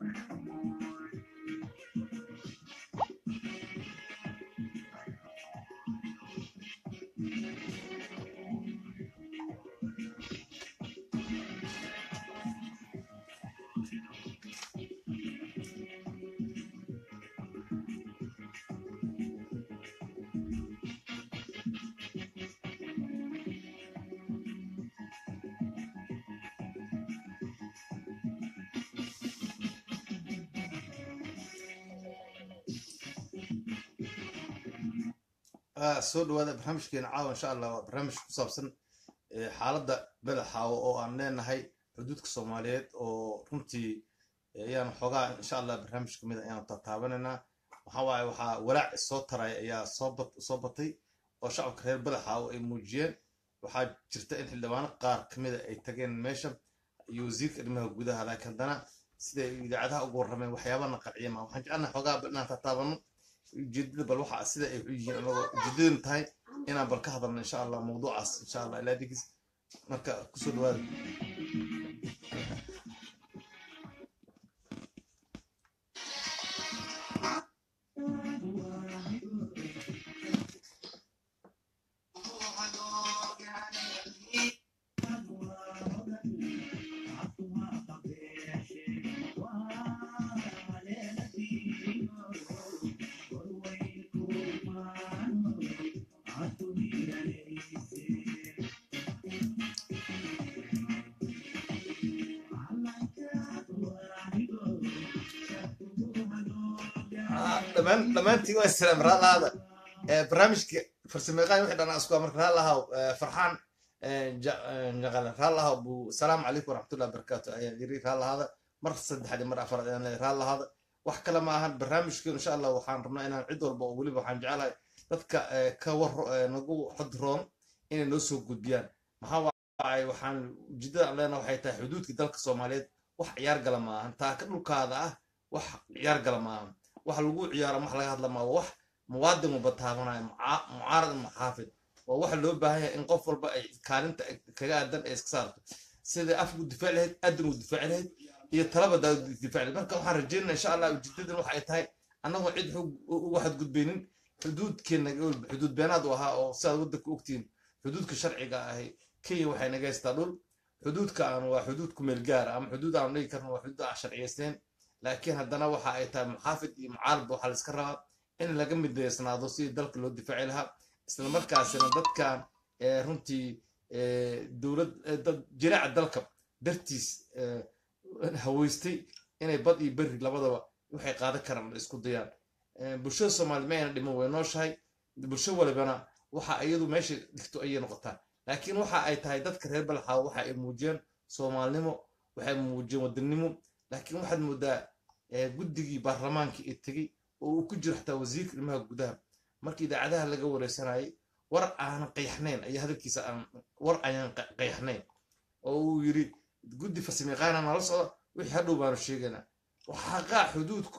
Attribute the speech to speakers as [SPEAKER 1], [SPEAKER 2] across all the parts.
[SPEAKER 1] Ah, soo dhawaada barnaamijkeena caawa insha allah waa barnaamij ku saabsan eh, xaaladda badaxaawo oo aan leenahay xuduudka soomaaliyeed oo runtii eh, ayaan xoogaa insha allah barnaamij kamid ayaan tataabananaa waxaa waaye waxaa walaac soo taray ayaa soo bat soo batay oo shacabka reer badaxaawo ay muujiyeen waxaa jirta in xildhibaano qaar kamida ay tageen meesha iyo wasiirka arrimaha gudaha laakiin haddana siday idaacadaha ugu warrameen waxyaabana qanciya ma waxaan jecelnahay xoogaa bal inaan tataabano ujeedada bal waxa sida ay u yihiin anagoo ujeedadan tahay inaan bal ka hadalno insha allah mawduucaas insha allah ilaa digis marka kusoo dhawaada Ah, dhammaan dhammaantiin waa salaam raalaada barnaamijka farsamayaqaan wixii dhan asku marka raalahaw farxaan jaqale raalahaw buu salaamu calaykum waraxmatullahi wabarakaatu ayaan yiri raalahaada mar saddexaad iyo mar afaraad ayaan leeyahay raalahaada wax kale ma ahan barnaamijka insha allah waxaan rabnaa inaan cid walba oo weliba waxaan jecelahay dadka eh, ka war eh, nagu xodroon inay noo soo gudbiyaan maxaa waay waxaan ujeedada aan leenahay waxay tahay xuduudka dalka soomaaliyeed wax ciyaar gala ma ahan taaka dhulkaada ah wax ciyaar gala ma ahan wax lagu ciyaaro wax laga hadla maa wax muwaadin walba taabanayo muca- mucaarad iyo muxaafid waa waxa loo baahan yahay in qof walba ay kaalinta ay kaga aadan ay iska saarto sida afku difaaci lahayd adan u difaaci lahayd iyo talaba daa difaaci lahayd marka waxaan rajeynaya insha allah ujeedadan waxa ay tahay annagoo cid xog uga xadgudbaynin xuduudkeena xuduud beenaad u ahaa oo sidaad waddanka ogtihiin xuduudka sharciga ahi kenya waxay naga haystaa dhul xuduudka aan waa xuduud ku meel gaara ama xuduud aan dhigi karno waa xuduud aan sharciyaysnayn laakiin haddana waxa ay tahay muxaafid iyo mucaarad waxaa la iska rabaa in laga midaysnaado sidii dalka loo difaaci lahaa isla markaasina dadkan eh, runtii eh, dowlad eh, dad jiraaca dalka dartiis eh, haweystay inay bad iyo berri labadaba waxay qaadan karaan la isku dayaan Eh, bulshada soomaaliya ma ayna dhiman way nooshahay bulsho walibana waxa iyadu meesha dhigto ayay noqotaa laakiin waxa ay tahay dadka reer balxaawo waxa ay muujiyeen soomaalinimo waxay muujiyeen wadannimo laakiin waxaad moodaa eh, guddigii baarlamaanka ee tegey oo uu ku jiro xataa wasiirka arrimaha gudaha markii idaacadaha laga wareysanayay war aanan qayaxnayn ayaa hadalkiisa aan war ayaan qa- qayaxnayn oo uu yiri guddi farsamayaqaana nala socda wixii hadhow baanu sheegaynaa waxaa qaa xuduudku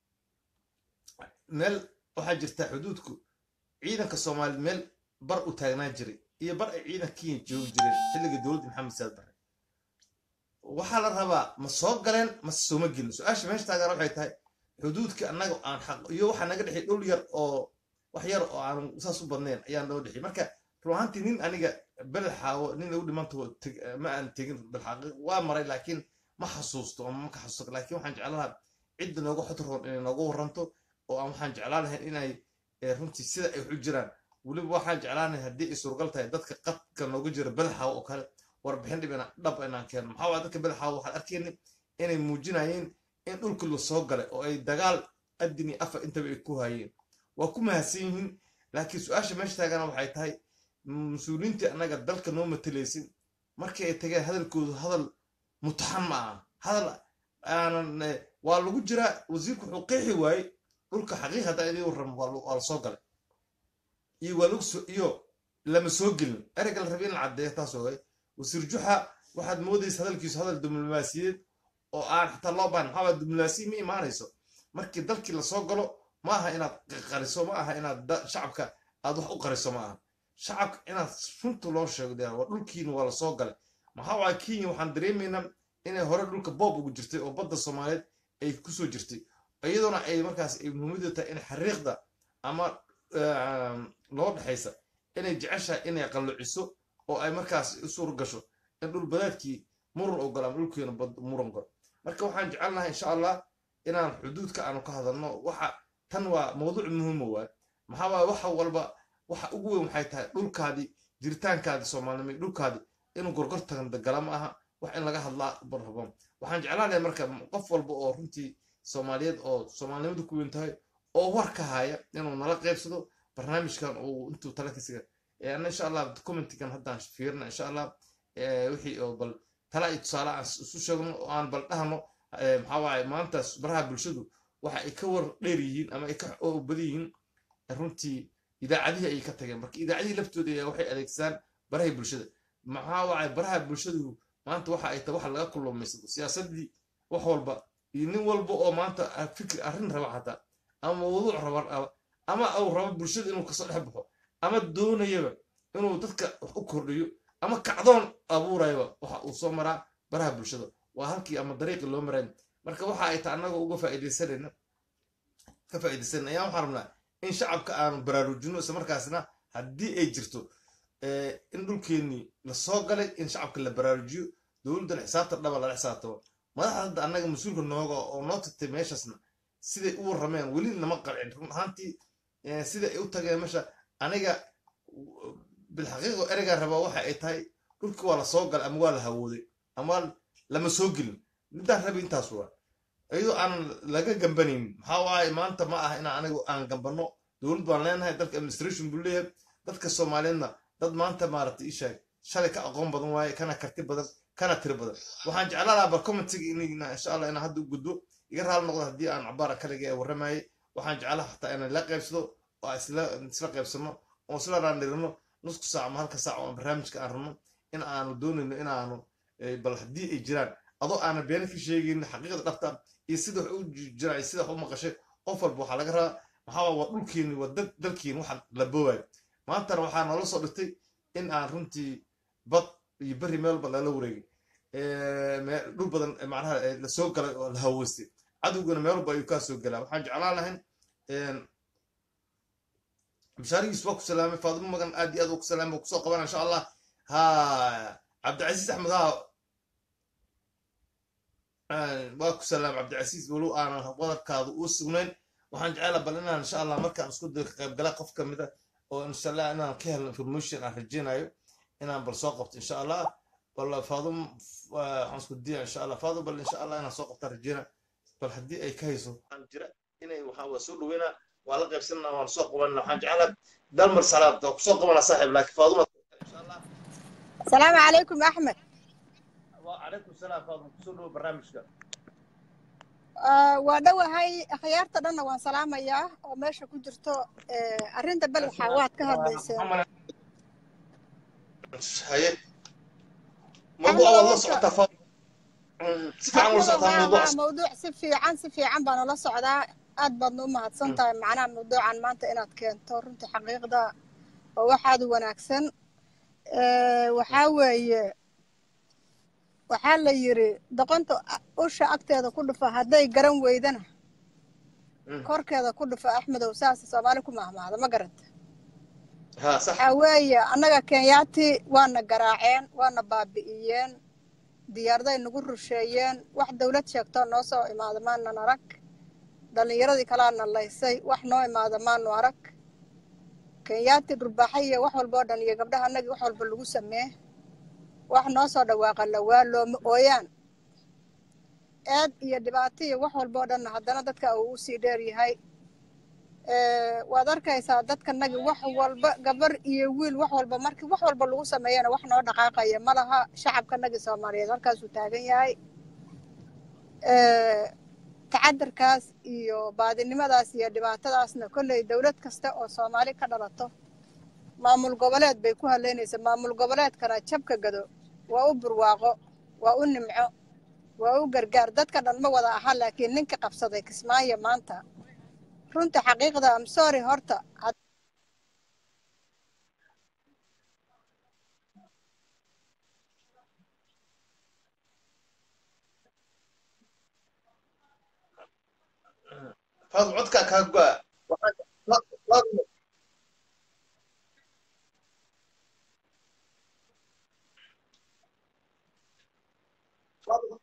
[SPEAKER 1] meel waxaa jirta xuduudku ciidanka soomaaliya meel bar u taagnaan jiray iyo bar ay ciidanka kenya joogi jireen xilliga dowladda maxamed saad barre waxaa la rabaa ma soo galeen mase sooma gelin su-aasha meesha taagan waxay tahay xuduudka annaga aan xaq iyo waxaa naga dhexay dhul yar oo wax yar oo aan saas u badnayn ayaa noo dhexay marka run ahaantii nin aniga badaxaawo nin lagu dhimanto ma aan tegin balxaaqi waa maray laakiin ma xasuusto ama ma ka xasuusto laakiin waxaan jeclaan lahaa cidda nooga xodroon inay nooga waranto oo aan waxaan jeclaan lahayn inay eh, runtii sida ay waxu jiraan weliba waxaan jeclaan lahay haddii ay suuragal tahay dadka qadka nooga jira badaxaawo oo kale warbixin dhib ina dhab inaan keeno maxaa waaya dadka badaxaawo waxaan arkayna inay muujinayeen in dhulka la soo galay oo ay dagaal adin iyo afar intaba ay ku hayeen waa ku mahadsan yihiin laakiin su-aasha meesha taagana waxay tahay mas-uuliyiintii annaga dalka noo matalaysin markii ay tageen hadalkoodu hadal mutaxan ma aha hadal aanan eh, waa lagu jiraa wasiirku wuxuu qeexi waayey dhulka xaqiiq haddaa idin warramo waa la- waa la soo galay iyo waa lagu soo iyo lama soo gelin ereyga la rabay in la caddeeyo taas oogay wasiir juxa waxaad moodaysa hadalkiisu hadal diblomaasiyeed oo aan xataa loo baahan maxaa diblomaasiya ma imaanayso markii dalkii lasoo galo ma aha inaad qariso ma aha inaad da- shacabka aad wax u qariso ma aha shacabka inaad runta loo sheego dee waa dhulkiina waa lasoo galay maxaa waaya kenya waxaan dareemaynaa inay hore dhulka boob ugu jirtay oo badda soomaaliyeed ay kusoo jirtay iyadoona ay markaas ay muhiimadu tahay in xariiqda ama loo dhexaysa inay jeceshahay inay qalluciso oo ay markaas u suur gasho in dhul badaadkii muran oo galo ama dhulkeena muran galo marka waxaan jecelnahay insha allah inaan xuduudka aanu ka hadalno waxa tan waa mawduuc muhiima waay maxaa waaye waxa walba waxa ugu weyn waxay tahay dhulkaadii jiritaankaadii soomaalinimay dhulkaadii inuu gorgor tagan gala ma aha wax in laga hadlaa barrabo waxaan jeclaanaya marka qof walba oo runtii soomaaliyeed oo soomaalinimadu ku weyn tahay oo war ka haya inuu nala qaybsado barnaamijkan uu intuu tala kasiga ana insha allah documentigan haddaan fiirna insha allah wixii oo bal tala iyo tusaale aan isu sheegno oo aan bal dhahno maxaa waaye maantaas baraha bulshadu waxa ay ka war dheer yihiin ama ay ka badan yihiin runtii idaacadihii ayay ka tageen marka idaacadihii laftooda ayaa waxay adeegsadaan barahay bulshada maxaa waaye baraha bulshadu maanta waxa ay tahay waxa laga kullumaysado siyaasadii wax walba iyo nin walba oo maanta fikir arrin raba xataa ama mawduuc raba ama uu rabo bulshada inuu kasoo dhex baxo ama doonayaba inuu dadka wax u kordhiyo ama kacdoon abuurayaba waxa uu soo maraa baraha bulshada waa halkii ama dariiqii loo marayn marka waxa ay tahay annaga uga faa'iidaysanayna ka faa'iidaysanayna ayaan waxaan rabnaa in shacabka aanu baraarujino isla markaasna haddii ay jirto in dhulkeennii lasoo galay in shacabka la baraarujiyo dowladdana xisaabta dhaba lala xisaabtamo madaxda hadda annaga mas-uulka nooga oo noo tagtay meeshaasna siday u warrameen weli nama qalcin run ahaantii sida ay u tageen meesha aniga bilxaqiiqo ereygaa rabaa waxa ay tahay dhulkii waa la soo galay ama waa la hawooday ama lama soo gelin midaan rabi intaas waa iyadoo aan laga gambanaynin maxaa waaye maanta ma ah inaan anigu aan gambanno dowlad baan leenahay dalka administration buu leeyahay dadka soomaaliyeedna dad maanta maaragtay ishaag shalay ka aqoon badan waaye kana karti badan kana tiri badan waxaan jeclaan lahaa bar commentiga inna insha allah inaan hadda u gudbo iga raali noqdo haddii aan cabaara kaliga ee warramayay waxaan jeclaa xataa inaan la qaybsado oo isla isla qaybsano oo isla raandhirino nusku saac ama halka saac oo barnaamijka aan rabno in aanu doonayno inaanu bal haddii ay jiraan adoo aanan beena ka sheegaynin xaqiiqda dhabta iyo sida wax u jiraan iyo sida wax u maqashay qof walba waxaa laga rabaa maxaa waa dhulkeeni waa dalkeeni waxa la boowayo maantana waxaa noola soo dhigtay in aan runtii bad iyo berri meel walba lala wareegay dhul badan macnaha lasoo galay oo la haweystay cadowgana meel walba ayuu kaa soo galaa waxaan jeclaan lahayn bishaarigiis waa ku salaamay faadimo magan aad iyo aad ku salaamay kusoo qabana insha allah ha cabdicasiis axmed ha waa ku salaam cabdicasiis walow aanan wadabkaadu u sugnayn waxaan jeclaa bal inaan insha allah markaan isku dayo ka qaybgala qof ka mid a oo insha allah inaan ka helno information aan rajeynayo inaan bal soo qabto insha allah bal faadum waxaan isku daya insha allah faadum bal insha allah inaan soo qabtaan rajeyna bal haddii ay ka hayso waxaan jira inay waxaa waa soo dhaweynaa waa la qaybsanana waan soo qabanana waxaan jeclaa dalmar salaad waa kusoo qabana saaxiib laakiin faaduma insha allah
[SPEAKER 2] السلام عليكم أحمد
[SPEAKER 1] وعليكم السلام فاضل kusoo dhawo barnaamijka
[SPEAKER 2] waa dhowahay akhyaarta dhanna waan salaamayaa oo meesha ku jirto arrinta balaxa waad ka hadlayseen
[SPEAKER 1] haye mawduuca waad la socotaa faadil si fiican ula socotaa mawduucaas
[SPEAKER 2] mawduuc si fiican si fiican baan ula socdaa aad baadna u mahadsan tahay macnaha mawduucan maanta inaad keento runtii xaqiiqda oo waxaad wanaagsan waxaa weeye waxaa la yidhi doqonta usha agteeda ku dhufa hadday garan weydana korkeeda ku dhufa axmedow saas soomaali ku mahmaada ma garanta
[SPEAKER 1] ha sax
[SPEAKER 2] waxaa weeye annaga kenyaati waana garaaceen waana baabi'iyeen diyaarday nagu rusheeyeen wax dawlad sheegtoo noo soo imaada maanan arag dhallinyaradii kalaana laysay wax noo imaada maanu arag kenyaati dhurbaaxa iyo wax walba oo dhan iyo gabdhaha annagii wax walba lagu samee wax noo soo dhawaaqana waa looma ooyaan eed iyo dhibaato iyo wax walba oo dhanna haddana dadka uu usii dheer yahay waad arkaysaa dadkanagii wax walba gabar iyo wiil wax walba markii wax walba lagu sameeyana wax noo dhaqaaqaya ma laha shacabkanagii soomaaliyeed halkaasuu taagan yahay tacadarkaas iyo baadinimadaas iyo dhibaatadaasna kolley dowlad kasta oo soomaali ka dhalato maamul goboleed bay ku haleynaysaa maamul goboleedkana jabka gado waa u burwaaqo waa u nimco waa u gargaar dadka dhan ma wada aha laakiin ninka qabsaday kismaayo maanta runta xaqiiqda am sorry horta
[SPEAKER 1] faadum codkaa kaa go'a Waxaan- Fa- faadum faadum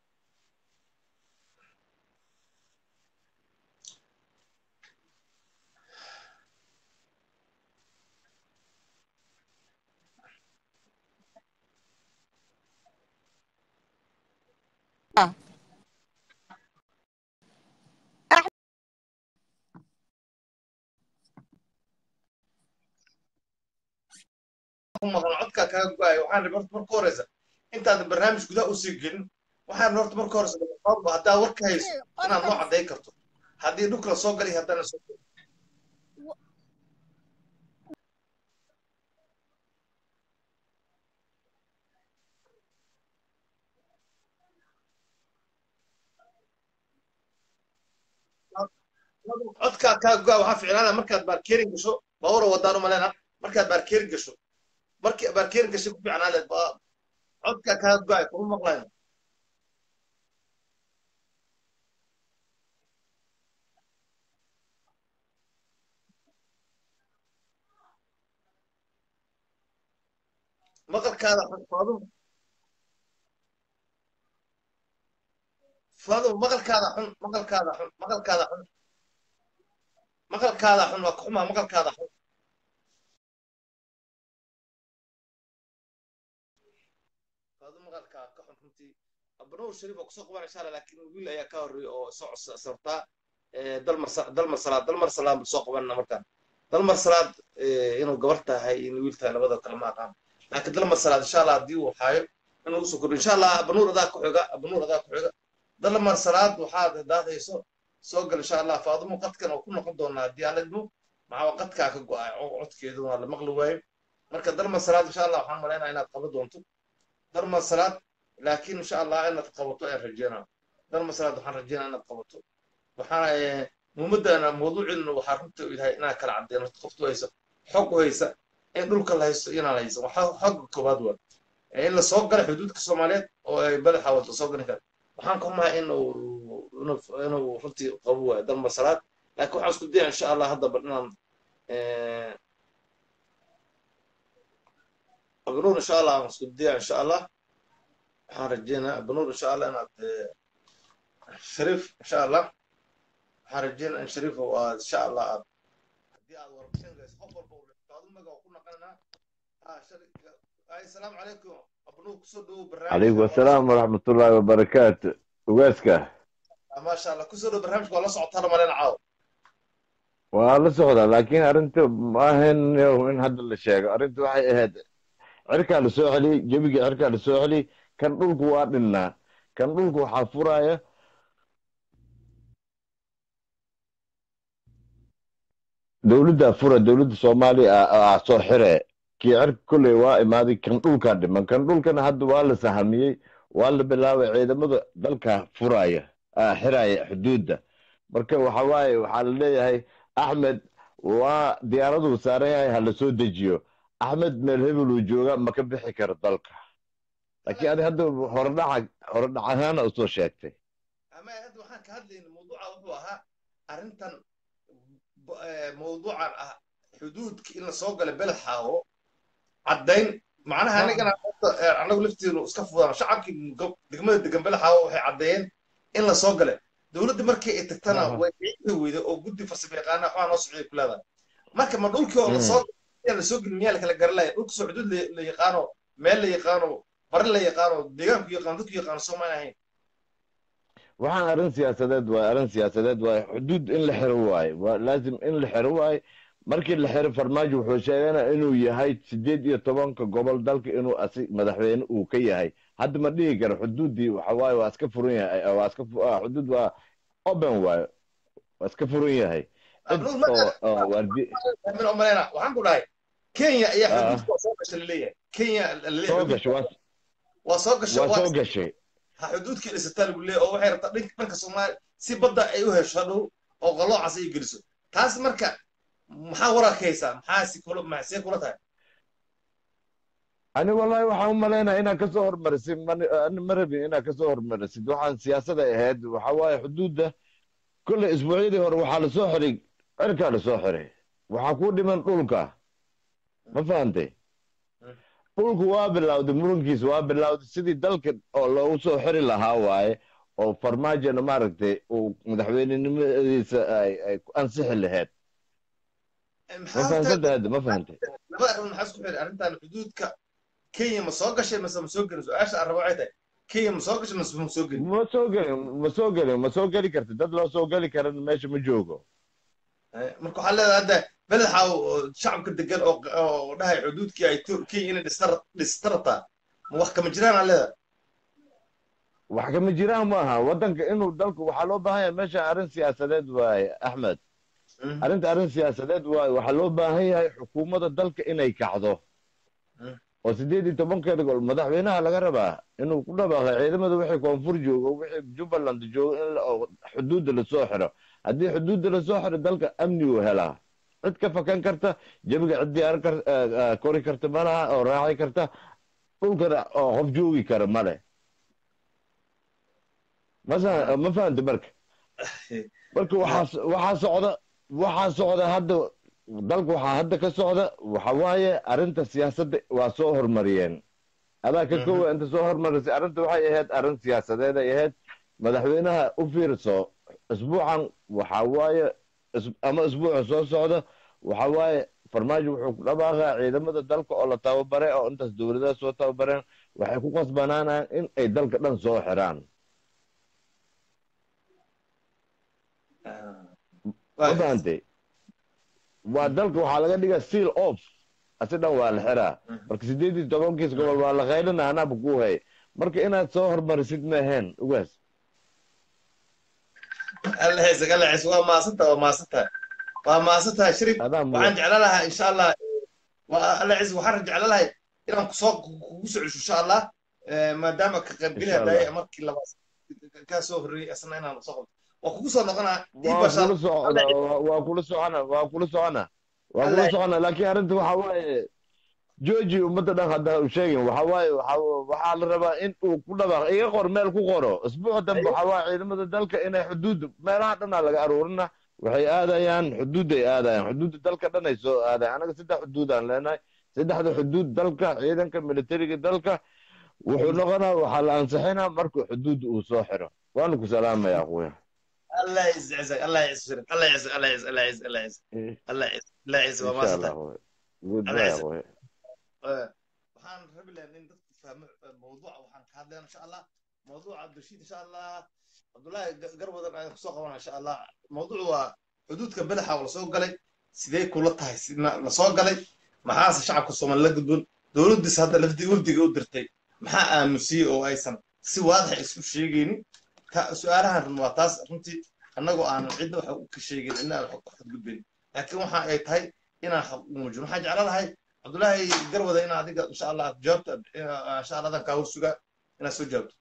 [SPEAKER 2] Ah.
[SPEAKER 1] ku maqan codkaa kaa go'aya waxaan rabay horta marka horeysa intaadan barnaamij gudaha usii gelin waxaan rabay horta marka horeysa faadum haddaa warka hayso inaad noo cadday karto haddii dhulka la soo galay haddana soo galay codkaa kaa go'a waxaa ficnaana markaad baarkeerin gasho baawara wadaan umaleyna markaad baarkeerin gasho markii baarkeerin gashay ku fiicnaa leed ba- codkaa kaa go'ay kuma maqlayno maqalkaada xun faadum faadum maqalkaada xun maqalkaada xun maqalkaada xun maqalkaada xun waa kuxumaa maqalkaada xun faadum maqalkaa ka xun runtii abanow shariif oo kusoo qaban insha allah laakiin wiil ayaa ka horreeyay oo soo codsortaa dalmar dalmar salaad dalmar salaad buu soo qabanna markaan dalmar salaad inuu gabar tahay in wiil tahay labada kale ma aqaan laakiin dalmar salaad insha allah haddii uu haayo inuu usoo kordho insha allah abanuur adaa ku xiga abanuur adaa ku xiga dalmar salaad waxaad daadayso soo gal insha allah faadumo qadkan oo ku noqon doonaa haddii aan idmo maxaa qadkaa ka go'ay codkeedu waa la maqli waayo marka dalmar salaad insha allah waxaan malaynaa inaad qaban doonto dalmar salaad laakiin insha allah inaad qabato ayaan rajeynaa dalmar salaad waxaan rajeynaa inaad qabato waxaana muhimadana mawduuceeduna waxaa runta u yahay inaan kala cadeyno qoftu haysa xog u haysa in dhulka la haysto inaan haysa waxaa xogga koowaad waa in la soo gala xuduudka soomaaliyeed oo ay badaxa wada soo galin kara waxaan ka xumahay inuu inuu runtii qabo waayo dalmar salaad laakiin waxaan isku daya insha allah hadda bal inaan abnuur insha allah aan isku daya insha allah waxaan rajeynaa abnuur insha allah inaad shariif insha allah waxaan rajeynaa in shariif oo aad insha allah aad haddii aad warbixin gayso qof walba uu dhigto maga ku naqanaa السلام عليكم ابنوك كسودو برنامج
[SPEAKER 3] عليكم السلام ورحمة الله وبركاته وقاسكا
[SPEAKER 1] ما شاء الله كسودو برنامج والله صعد ترى مالين عاو
[SPEAKER 3] والله سعودة لكن أرنت ما هن إن هذا اللي شيء أرنت واحد هذا عركة لسوحلي جبيك عركة لسوحلي كان قولك وادنا كان قولك حافرايا دولة فرة دولة صومالي soo xire kii cirka kolley waa imaaday kan dhulkaa dhiman kan dhulkana hadda waa la sahamiyey waa la bilaabay ciidamada dalka furaya xiraya xuduudda marka waxa waaye waxaa la leeyahay axmed waa diyaaraduu saaran yahay ha la soo dejiyo axmed meel hebel uu jooga ma ka bixi karo dalka laakiin adi hadda horedhaca horedhac ahaana usoo sheegtay
[SPEAKER 1] ama hadda waxaan ka hadlayna mawduuca wuxuu ahaa arrintan mawduucan ah xuduudka in la soo gala beled xaawo caddayn macnaha anigana anagu laftiinu iska fudaan shacabkii degmada degan beled xaawo waxay caddeeyeen in la soo gale dowladda markii ay tagtana way ciidi weyda oo guddi farsamo yaqaana waxaa noo socday ku leedahay marka ma dhulkii oo lasoo lasoo gelin miyaa lakala garanlaya dhulka soo xuduud la yaqaano meel la yaqaano bari la yaqaano deegaanku yaqaano dadku yaqaano soomaan ahayn
[SPEAKER 3] waxaan arrin siyaasadeed waaye arrin siyaasadeed waaye xuduud in la xiro waaye waa laazim in la xiro waaye markii la xiro farmaajo wuxuu sheeganaa inuu yahay sideed iyo tobanka gobol dalka inuu asi madaxweyne uu ka yahay hadda ma dhihi karo xuduuddii waxa waaye waa iska furan yahay waa iska xuduud waa open waaye waa iska furan yahay
[SPEAKER 1] min omalena waxaan ku dhahay kenya ayaa xuduudka soo gashay laleeyahay kenya
[SPEAKER 3] soo gashay
[SPEAKER 1] waa soo gashay
[SPEAKER 3] waa soo gashay
[SPEAKER 1] ha xuduudkii dhisataa lagu leeyahay oo waxay rabtaa dhanka dhanka soomaaliya si badda ay u hesho hadhow oo qaloocaas ay geliso taas marka maxaa warakaysaa maxaa si kula maxsee kula tahay
[SPEAKER 3] ani wallahi waxaan u malaynaya inaad kasoo hormarisid ma rabin inaad kasoo hormarisid waxaan siyaasada ahayd waxa waaye xuduudda kolley isbuucyadii hore waxaa lasoo xiray cirkaa lasoo xiray waxaa ku dhiman dhulka ma fahantay dhulku waa bilowday murankiisa waa bilowday sidii dalka oo loogu soo xiri lahaa waaye oo farmaajona maaragtay uu madaxweynenimadiisa ay ay ku ansixi lahayd ma fahansanta hadda ma fahantay
[SPEAKER 1] laba arrin maxaa isku xidhay arrintan xuduudka kenya ma soo gashay mase ma soo gelin su-aasha aan rabo waxay tahay kenya ma soo gashay mase ma soo gelin
[SPEAKER 3] ma soo gelin ma soo gelin ma soo geli karta dad loo soo geli karan meesha ma joogo
[SPEAKER 1] Eh, marka waxaa leedahay hadda belexa oo shacabka degan oo oo dhahay xuduudkii ay to- kenya inay dhistar dhistartaa ma wax kama jiraan aa leedahay
[SPEAKER 3] wax kama jiraan maaha waddanka inuu dalku waxaa loo baahan yahay meesha arrin siyaasadeed waaye axmed
[SPEAKER 1] Mm.
[SPEAKER 3] arrinta arrin siyaasadeed waaye waxaa loo baahan yahay xukuumadda dalka inay kacdo
[SPEAKER 1] Mm.
[SPEAKER 3] oo sideed iyo tobankeeda gol madaxweynaha laga rabaa inuu ku dhawaaqo ciidamada wixii koonfur joogo wixii jubbaland joogo in la- oo xuduudda lasoo xiro haddii xuduudda lasoo xiro dalka amni uu helaa cid ka fakan karta jabiga cid diyaaran kar eh, eh, kori karta ma laha oo raaci karta dhulkana oo qof joogi kara ma leh masa ma fahanta marka marka waxaa waxaa socda waxaa socda hadda dalka waxaa hadda ka socda waxa waaye arrinta siyaasadda waa soo hormariyeen adaa ka kowa inta soo hormarisay arrinta waxay ahayd arrin siyaasadeed ay ahayd madaxweynaha u fiirso isbuucan waxa waaye is- ama isbuuca soo socda waxa waaye farmaajo wuxuu ku dhawaaqaa ciidamada dalka oo la tababare oo intaas dowladaha soo tababareen waxay ku qasbanaanayaan in ay dalka dhan soo xiraan ma fahantay waa dalka waxaa laga dhigaa seal off asi dhan waa la xiraa marka sideed iyo tobankiis gobol waa la qaylina anaaba ku hay marka inaad soo hormarisid maaheen ugaas
[SPEAKER 1] alla heesag alla hees waa maasanta waa maasanta waa maasanta shirib
[SPEAKER 3] adaa
[SPEAKER 1] waxaan
[SPEAKER 3] mudan
[SPEAKER 1] jeclaan lahaa insha allah waa alla hees waxaan jeclaan lahay inaan kusoo kugu soo cesho insha allah Eh, maadaama ka qaybgeliha
[SPEAKER 3] Insha Allah.
[SPEAKER 1] daaya markii labaad kaa soo horreeyey asna inaan soo qabto waa kugu soo noqonaa ii
[SPEAKER 3] waa
[SPEAKER 1] bashaa
[SPEAKER 3] kula socona waa kula socona waa kula socona waa kula
[SPEAKER 1] Allah-
[SPEAKER 3] socona laakiin arrinta waxa waaye jooji ummadda dhan hadda u sheegin waxa waaye waxa waxaa la rabaa in uu ku dhawaaqo iga qor meel ku qoro isbuuca dambe waxa waaye ciidamada dalka inay xuduud meelaha dhanaa laga aruurina waxay aadayaan xuduuday aadayaan xuduudda dalka dhan ay soo aadayan anaga saddex xuduud aan leenahay saddexda xuduud dalka ciidanka militariga dalka wuxuu noqonaa waxaa la ansixinaa markuu xuduudda uu soo xiro waana ku salaamaya aquya
[SPEAKER 1] الله يعزك الله يعز شريف الله يعز الله يعز الله يعز الله يعز الله يعز الله يعز
[SPEAKER 3] إن
[SPEAKER 1] وما
[SPEAKER 3] شاء الله
[SPEAKER 1] صدق
[SPEAKER 3] أخوي جود
[SPEAKER 1] الله
[SPEAKER 3] باي
[SPEAKER 1] يعزك.
[SPEAKER 3] أخوي
[SPEAKER 1] waxaan rabi lahaa in dadku fahmo mawduuca waxaan ka hadlayna insha allah mawduuca abdulshiid insha allah cabdullaahi Ga- garwadan ayaan kusoo qabana insha allah mawduucu waa xuduudka badaxa oo lasoo galay sidee kula tahay sidna lasoo galay maxaase shacabka soomaali la gudbon dowladdiis hadda lafdi wafdiga u dirtay maxaa aamusiyey oo aysan si waadaxa isu sheegaynin ka su-aalahan waa taas runtii annagoo aanan cidna wax ka sheegin cidna aan wax ka gudbin laakiin waxa ay tahay inaan xaq u muujino waxaan jeclaan lahay cabdullaahi garwada in adiga insha allah aad jawaabta eh, insha allah adan kaa horsugaa inaad soo jawaabto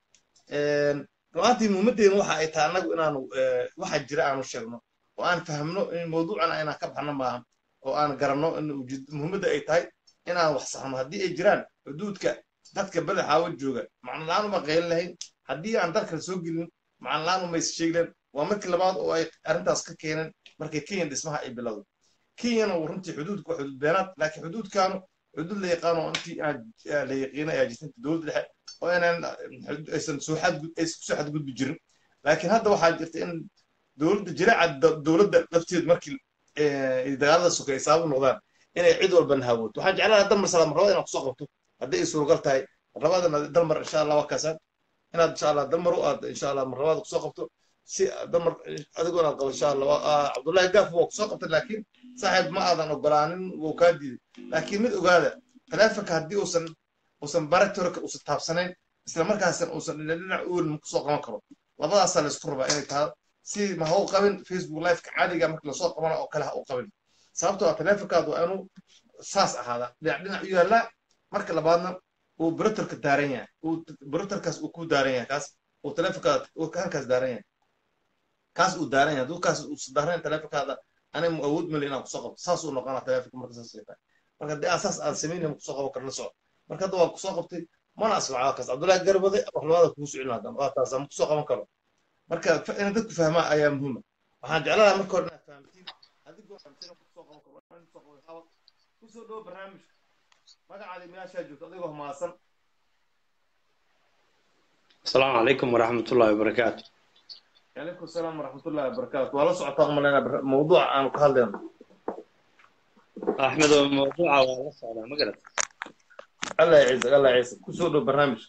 [SPEAKER 1] ru'aantii muhiimaddeena waxa ay tahay annagu inaanu eh, waxa jira aanu sheegno oo aan fahmno in mawduucana inaan ka baxno maaha oo aan garanno in ujeed- muhiimadda ay tahay inaan wax saxno haddii ay jiraan xuduudka dadka badaxaawa jooga macno la-aan uma qaylin lahayn haddii aan dalka soo gelin macno la-aan uma is sheegi lahayn waa markii labaad oo ay arrintaas ka keeneen markay kenya dhismaha ay bilowday kenyana uu runtii xuduudku waa xuduud beenaad laakiin xuduudkaanu xuduud la yaqaano oo intii aan ah, la yaqiinay ayaa jirta dowladda dhexe oo inaan ah, xud- aysan soo xadgud aysan kusoo xadgudbi jirin laakiin hadda waxaa jirta in dowladda jiraaca da- dowladda lafteedu markii eh, ay dagaalada sokay ay sabab u noqdaan inay cid walba nahawooto waxaan jeclaan lahaa dalmar salaam marlabada inaan kusoo qabto haddii ay suuragal tahay marlabadana dalmar insha allah waa kaasaan inaad insha allah dalmar u aad insha allah marlabada kusoo qabto si dalmar adigoo inaad qabo insha allah Waa- ah, cabdullaahi gaaf waa kusoo qabtay laakiin saaxiib ma aadan ogolaanin wuu kaa diiday laakiin mid ogaada taleefonka haddii uusan uusan baratorka uusan taabsanayn isla markaasna uusan dhinac uulin kusoo qaban karo labadaasaa laysku rabaa inay tahay si ma ha u qabin facebook liveka caadiga markii lasoo qabana oo kale ha u qabin sababtoo ah taleefonkaadu waa inuu saas ahaada dhinac dhinac u yaallaa marka labaadna uu baratorka daaran yahay uu baratorkaas uu ku daaran yahay kaas uu taleefonkaada uu halkaas daaran yahay kaas uu daaran yahay hadduu kaas uusan daaran taleefonkaada aniga mu awood mali inaan kusoo qabto saas uu noqonaa taleefonka marka saas ay tahay marka haddii aan saas aan samaynayn kusoo qaban karna soco marka hadda waa kusoo qabtay mana asfaca kaas cabdullaahi garbade waxlabada kugu socon lahaa waa taas aan kusoo qaban karo marka fa- in dadku fahmaa ayaa muhiima waxaan jeclahaa marka hore inaad fahamtiin adigoo fahamtina kusoo qaban karo waxaan kusoo qaban qaba kusoo dhowo barnaamijka magacaadi meeshaa joogto adigoo mahadsan
[SPEAKER 4] السلام عليكم ورحمة الله وبركاته
[SPEAKER 1] calaykum asalaam waraxmatullahi wabarakaatu waa la socotaa umalaynaa mawduuca aanu ka hadlayno
[SPEAKER 4] أحمد الموضوع والله صعب ما قلت
[SPEAKER 1] allah yaciisag allah yaciisag kusoo dhowo barnaamijka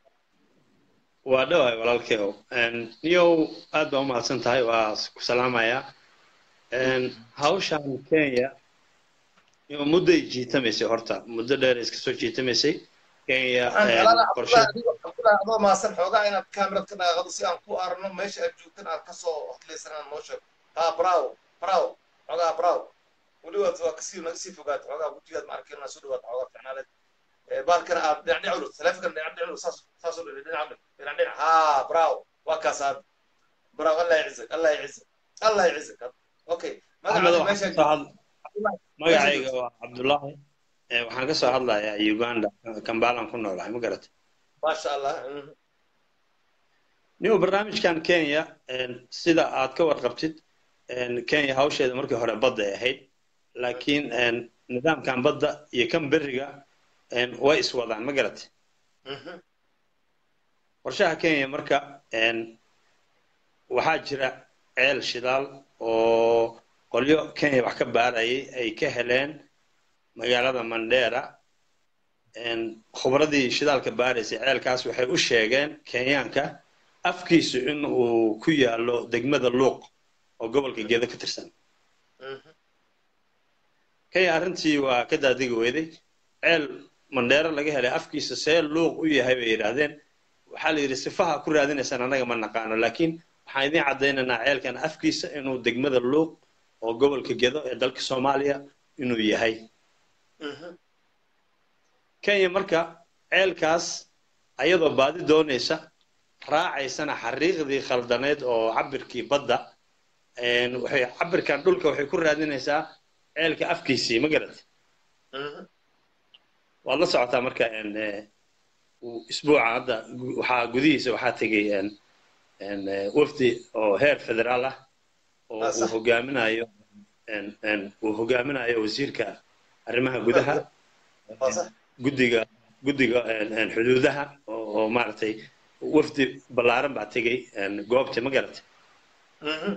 [SPEAKER 4] ودواي ولا الكيو إن يو أدبا ما سنتهاي وسلام يا إن هاوشان كينيا يو مدة جيتمسي هرتا مدة دير إسكسو جيتمسي كينيا
[SPEAKER 1] waxaan
[SPEAKER 4] إن
[SPEAKER 1] jeclaanaa
[SPEAKER 4] قرشة
[SPEAKER 1] cabdullahi cabdullahi adoo mahadsan xoogaa inaad kaamirad ka dhaaqado si aan ku arno meesha aad joogtan aad kasoo hadlaysan aan noo sheego ha bravo bravo xoogaa bravo weli waad waa kasii naga sii fogaata xoogaa gujigaad ma arkin inaa soo dhawaata xoogaa ficnaaleed baalkana aad dhinac dhinac udhigto taleefankan dhinac dhinac udhigto saas saas udhigto dhinac dhinac dhinac dhinac ha bravo waa kaas aad bravo allah yacizak allah yacizak allah yacizak okay
[SPEAKER 4] أحمد
[SPEAKER 1] magacaada
[SPEAKER 4] waxaan
[SPEAKER 1] meesha
[SPEAKER 4] kasoo hadl magacayga
[SPEAKER 1] joogto
[SPEAKER 4] waa cabdullaahi Eh, waxaan kasoo hadlayaa uganda kambalaan ku noolahay ma garat
[SPEAKER 1] maasha allah mhm.
[SPEAKER 4] niyo barnaamijkan kenya en, sida aad ka warqabtid en, kenya hawsheeda markii hore badda ay ahayd laakiin en, nidaamkan badda iyo kan beriga en, way iswadaan ma garat
[SPEAKER 1] Mhm.
[SPEAKER 4] qorshaha kenya marka en, waxaa jira ceel shidaal oo qolyo kenya wax ka baarayay ay ka heleen magaalada mandera en, khubradii shidaalka baaraysay ceelkaas waxay u sheegeen kenyaanka afkiisu in uu ku yaalo degmada luuq oo gobolka gedo ka tirsan
[SPEAKER 1] Mhm.
[SPEAKER 4] kenya arrintii waa ka daadigi weyday ceel mandheero laga helay afkiisa see luuq u yahay bay yidhaahdeen waxaa la yidhi sifaha ku raadinaysaan annaga ma naqaano laakiin waxaan idiin caddaynaynaa ceelkan afkiisa inuu degmada luuq oo gobolka gedo ee dalka soomaaliya inuu yahay
[SPEAKER 1] Mhm.
[SPEAKER 4] kenya marka ceelkaas ayadoo baadi doonaysa raacaysana xariiqdii khaldaneed oo cabirkii badda en, waxay cabirkan dhulka waxay ku raadinaysaa ceelka afkiisii ma garat
[SPEAKER 1] Mhm.
[SPEAKER 4] waad la socotaa marka en, eh, uu isbuuca hadda gu- waxaa gudihiisa waxaa tegay en, en, eh, wafdi oo heer federaal ah oo
[SPEAKER 1] Ah,
[SPEAKER 4] uu
[SPEAKER 1] sax.
[SPEAKER 4] hogaaminayo en, en, uu hogaaminayo wasiirka arrimaha gudaha
[SPEAKER 1] waa sax
[SPEAKER 4] guddiga guddiga en, en, xuduudaha oo, oo maaragtay wafdi ballaaran baa tegay en, goobta ma garatay
[SPEAKER 1] Mhm.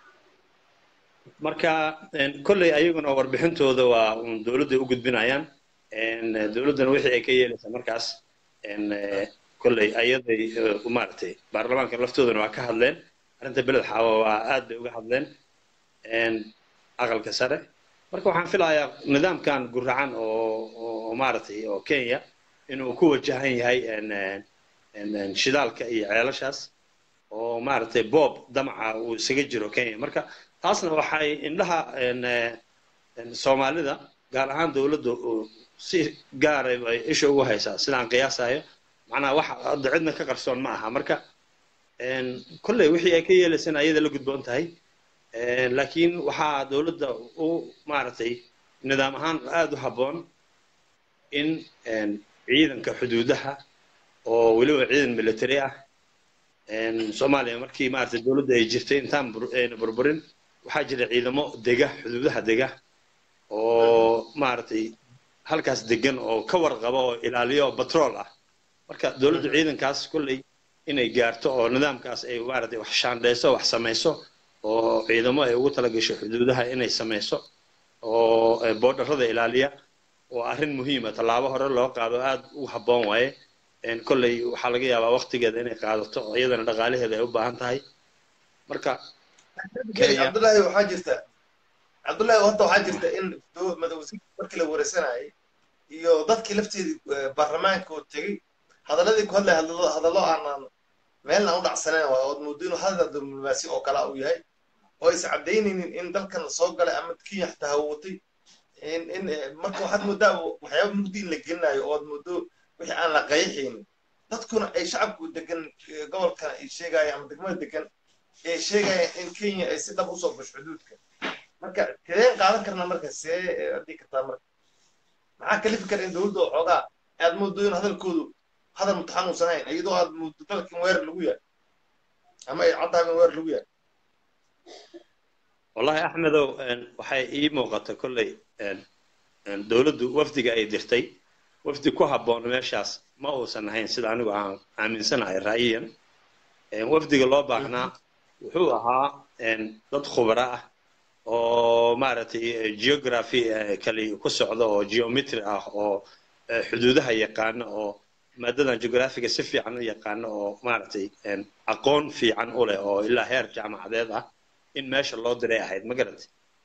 [SPEAKER 4] marka en, kolley ayaguna warbixintooda waa un dowladday u gudbinayaan en, eh, dowladdana wixii ay ka yeelaysaa markaas en, eh, kolley ayaday eh, maaragtay baarlamaanka laftoodana waa ka hadleen arrinta beled xaawa waa aad bay uga hadleen en, aqalka sare marka waxaan filayaa nidaamkan guracan oo oo maaragtay oo kenya inuu ku wajahan yahay en, en, en, en, shidaalka iyo ceelashaas oo maaragtay boob damaca uu isaga jiro kenya marka taasna waxay indhaha en, eh, en, soomaalida gaar ahaan dowladda oo si gaaray ay isha ugu haysaa sidaan qiyaasayo macnaha wax hadda cidna ka qarsoon ma aha marka en, kolley wixii ay ka yeelaysana ayada la gudboon tahay En, laakiin waxaa dowladda u maaragtay nidaam ahaan aada u habboon in en, ciidanka xuduudaha oo weliba ciidan military ah en, soomaaliya markii maaragtay dowladda ay jirtay intaan bur- ayna burburin waxaa jira ciidamo dega xuduudaha dega oo maaragtay halkaas degan oo ka warqaba oo ilaaliyo oo batrool ah marka dowladda ciidankaas kolley inay gaarto oo nidaamkaas ay maaragtay wax shaandhayso wax samayso oo ciidamo ay ugu talagasho xuduudaha inay samayso oo eh, boodarrada ilaaliya waa arrin muhiima tallaabo hore loo qaado aad u habboon waaye En, kolley waxaa laga yaabaa waqtigeeda inay qaadato oo iyadana dhaqaalaheeda ay u baahan tahay marka Kenya.
[SPEAKER 1] cabdullaahi waxaa jirta cabdullaahi hadda waxaa jirta in do- madawasiirka markii la wareysanayay iyo dadkii lafteedii eh, baarlamaanka oo tegey hadaladii ku hadlay hadallo hadallo aanan meelna u dhacsanayn waa ood moodo inuu hadal diblomaasi oo kale uu yahay oo is cadaynaynin in dalkan la soo galay ama kenya xitaa hawatay in in eh, marka waxaad moodaa waxyaaba mugdi in la gelinayo ood moodo wixii aan la qayxaynin dadkuna ay shacabku degan eh, gobolkan ay sheegayaan ama degmada degan ay sheegayaan in kenya ay si dhab usoo gasho xuduudka marka kadeen qaadan karna marka see adii kartaa marka maxaa kalifi kara in dowladda oo xoogaa aad moodo in hadalkoodu hadal mutaxan uusan hayn iyadoo aad moodo dalka in weerar lagu yahay ama ay caddahay in weerar lagu yahay
[SPEAKER 4] wallahi axmedow waxay ii muuqata kolley dowladdu wafdiga ay dirtay wafdi ku habboon meeshaas ma uusan ahayn sida anigu aan aaminsanahay ra'yiyan wafdiga loo baahnaa wuxuu ahaa dad khubara ah oo maaragtay geography kali ku socda oo geometry ah oo xuduudaha yaqaana oo maadadan geographiga si fiican u yaqaana oo maaragtay aqoon fiican u leh oo ilaa heer jaamacadeed ah in meesha loo diray ahayd ma garantay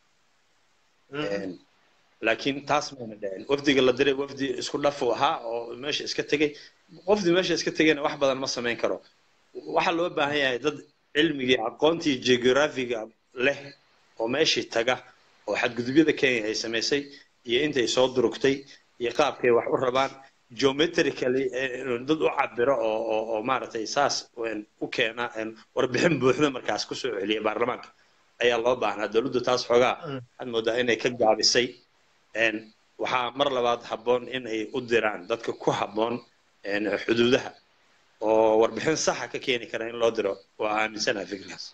[SPEAKER 4] laakiin taas mayna dhicin wafdiga la diray wafdi isku dhafu ahaa oo meesha iska tegey qofdii meesha iska tegayna wax badan ma samayn karo waxaa loo baahan yahay dad cilmigii aqoontii geographiga leh oo meeshii taga oo xadgudubyada kenya ay samaysay iyo intay soo durugtay iyo qaabkay wax u rabaan geometrically dad u cabiro oo oo oo maaragtay saas u keena warbixin buuxda markaas kusoo celiya baarlamaanka ayaa loo baahnaa dowladdu taas xoogaa waxaad moodaa inay ka gaabisay waxaa mar labaad habboon in ay u diraan dadka ku habboon xuduudaha oo warbixin saxa ka keeni kara in loo diro waa aaminsanaha fikirkaas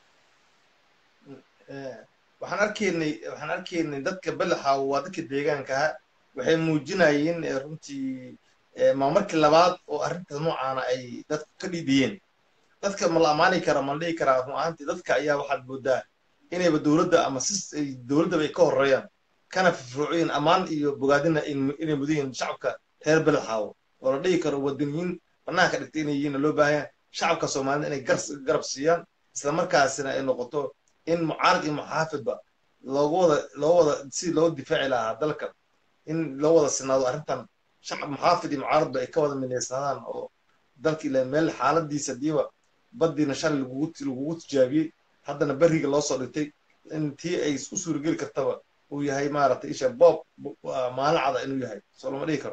[SPEAKER 1] waxaan arkaynay waxaan arkaynay dadka belaxa waa dadka deegaanka waxay muujinayeen runtii ma markii labaad oo arrintaas noocaana ay dadku ka dhidiyeen dadka ma la amaani kara ma la dhihi karaa run ahaantii dadka ayaa waxaad moodaa inayba dowladda ama si dowladdaba ay ka horreeyaan kana firfircoyin ammaan iyo bogaadina inay mudan yihiin shacabka reer belaxaawo oo la dhihi karo wadaniyiin banaanka dhigtay inay yihiin loo baahan shacabka soomaalida inay garab siiyaan isla markaasina ay noqoto in mucaarad iyo muxaafidba loogu wada loo wada si loo difaaci lahaa dalkan in loo wada sinaado arrintan shacab muxaafid iyo mucaaradba ay ka wada midaysnaadaan oo dalka ila meel xaaladiisa diiba baddiina shalay lagugu lagugu tijaabiyey haddana berriga loo soo dhigtay in tii ay u suurageli kartaba uu yahay maaragtay isha boob maalin cada inuu yahay soo lama dhihi karo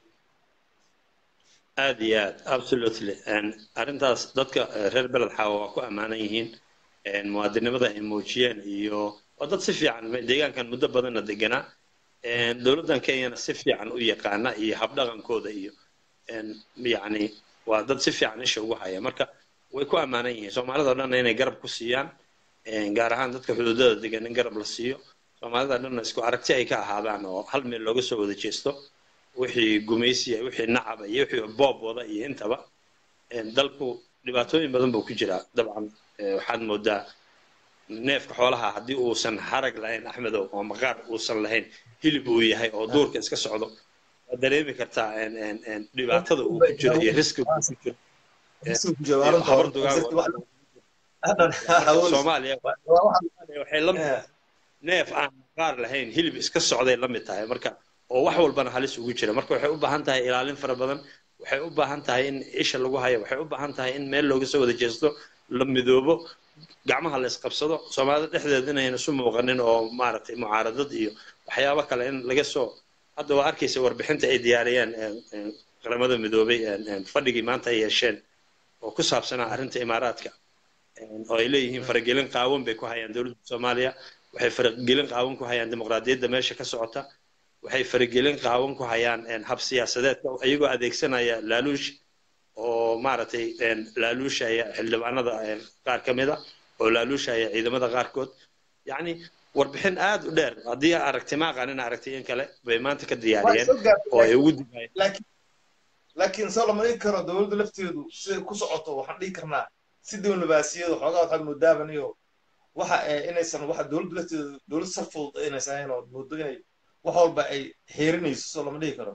[SPEAKER 4] aad iyo aad absolutely arrintaas dadka reer beled xaawa waa ku ammaanan yihiin muwaadinimada ay muujiyeen iyo waa dad si fiican deegaankan muddo badanna deganaa dowladdan kenyana si fiican u yaqaana iyo habdhaqankooda iyo yacni waa dad si fiican isha ugu haya marka way ku ammaanan yihiin soomaalida o dhanna inay garab ku siiyaan gaar ahaan dadka xuduudada degan in garab la siiyo soomaalida dhanna isku aragti ay ka ahaadaan oo hal meel looga soo wada jeesto wixii gumaysiya wixii nacaba iyo wixii boob wada iyo intaba dalku dhibaatooyin badan buu ku jiraa dabcan waxaad moodaa neefka xoolaha haddii uusan harag lahayn axmedow oo maqaar uusan lahayn hilib uu yahay oo duurka iska socdo waad dareemi kartaa dhibaatada uu ku jiro iyo riskiga uu ku jiro habar dugaag soomaaliya waxay la neef aan maqaar lahayn hilib iska socday la mid tahay marka oo wax walbana halis ugu jira marka waxay u baahan tahay ilaalin fara badan waxay u baahan tahay in isha lagu hayo waxay u baahan tahay in meel looga soo wada jeesto la midoobo gacmaha la isqabsado soomaalida dhexdeeda inayna isu muuqanin oo maaragtay mucaaradad iyo waxyaabo kale in laga soo hadda waa arkaysa warbixinta ay diyaariyeen qaramada midoobay fadhigii maanta ay yeesheen oo ku saabsanaa arrinta imaaraadka oo ay leeyihiin faragelin qaawan bay ku hayaan dowladda soomaaliya waxay faragelin qaawan ku hayaan dimuqraadiyadda meesha ka socota waxay faragelin qaawan ku hayaan hab siyaasadeedka iyagoo adeegsanaya laaluush oo maaragtay laaluushaya xildhibaanada qaar ka mid a oo laaluushaya ciidamada qaarkood yacni warbixin aad u dheer haddii aragtay ma aqaanin aragtay in kale bay maanta ka diyaariyeen oo ay ugu digaayeen
[SPEAKER 1] laakiin soo lama dhigi karo dowladda lafteedu siday ku socoto waxaan dhihi karnaa si diblomaasiyadu xoogaa waxaad moodaaban iyo waxa inaysan waxa dowladda lafteedu dowlad sar fudud inaysan ahayn oo moodo inay wax walba ay xeerinayso soo lama dhihi karo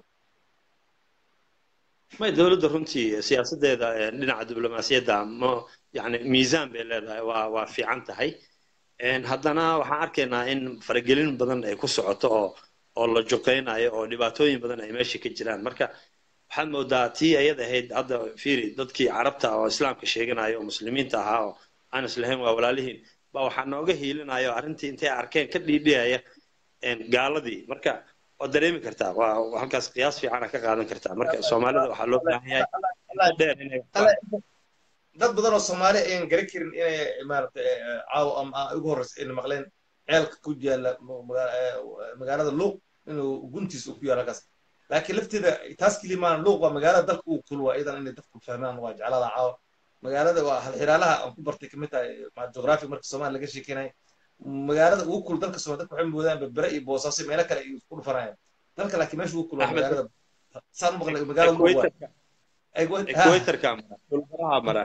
[SPEAKER 4] may dowladda runtii siyaasaddeeda dhinaca diblomaasiyadda ma yani miisaan bay leedahay waa waa fiican tahay haddana waxaan arkaynaa in faragelin badan ay ku socoto oo oo la juqaynayo oo dhibaatooyin badan ay meesha ka jiraan marka waxaad moodaa tii ayad ahayd hadda fiiri dadkii carabta oo islaamka sheeganaya oo muslimiinta ahaa oo aan islahayn waa walaalihiin baa waxaa nooga hiilinaya oo arrintii intay arkeen ka dhiidhiyaya gaaladii marka waad dareemi kartaa waa halkaas qiyaas fiicana ka qaadan kartaa marka soomaalida waxaa loo baahan yahay dheer inay
[SPEAKER 1] dad badan oo soomaali ayaan garan karin inay maaragtay caawa ama ugu horreysa ayna maqleen ceelka ku yaala magaalada luuq inuu guntiisa ku yaalo halkaas laakiin lafteeda taas keliya maahan luuq waa magaalada dalka uu kulwa iyadan inay dadku fahmaan waa jeclada caawa magaalada waa halxiraalaha aan ku bartay kamid tahay jugraafi marka soomaaliya laga sheekeynay magaalada ugu kul dalka soo dadka waxay moodaan berbere iyo boosaaso meelo kale ay isku dhufanayaan dalka laakiin meesha ugu kul waa
[SPEAKER 4] Axmed.
[SPEAKER 1] magaalada saan maqlay magaalada ugu waa
[SPEAKER 4] equatorka equatorka mara dhulbaraha mara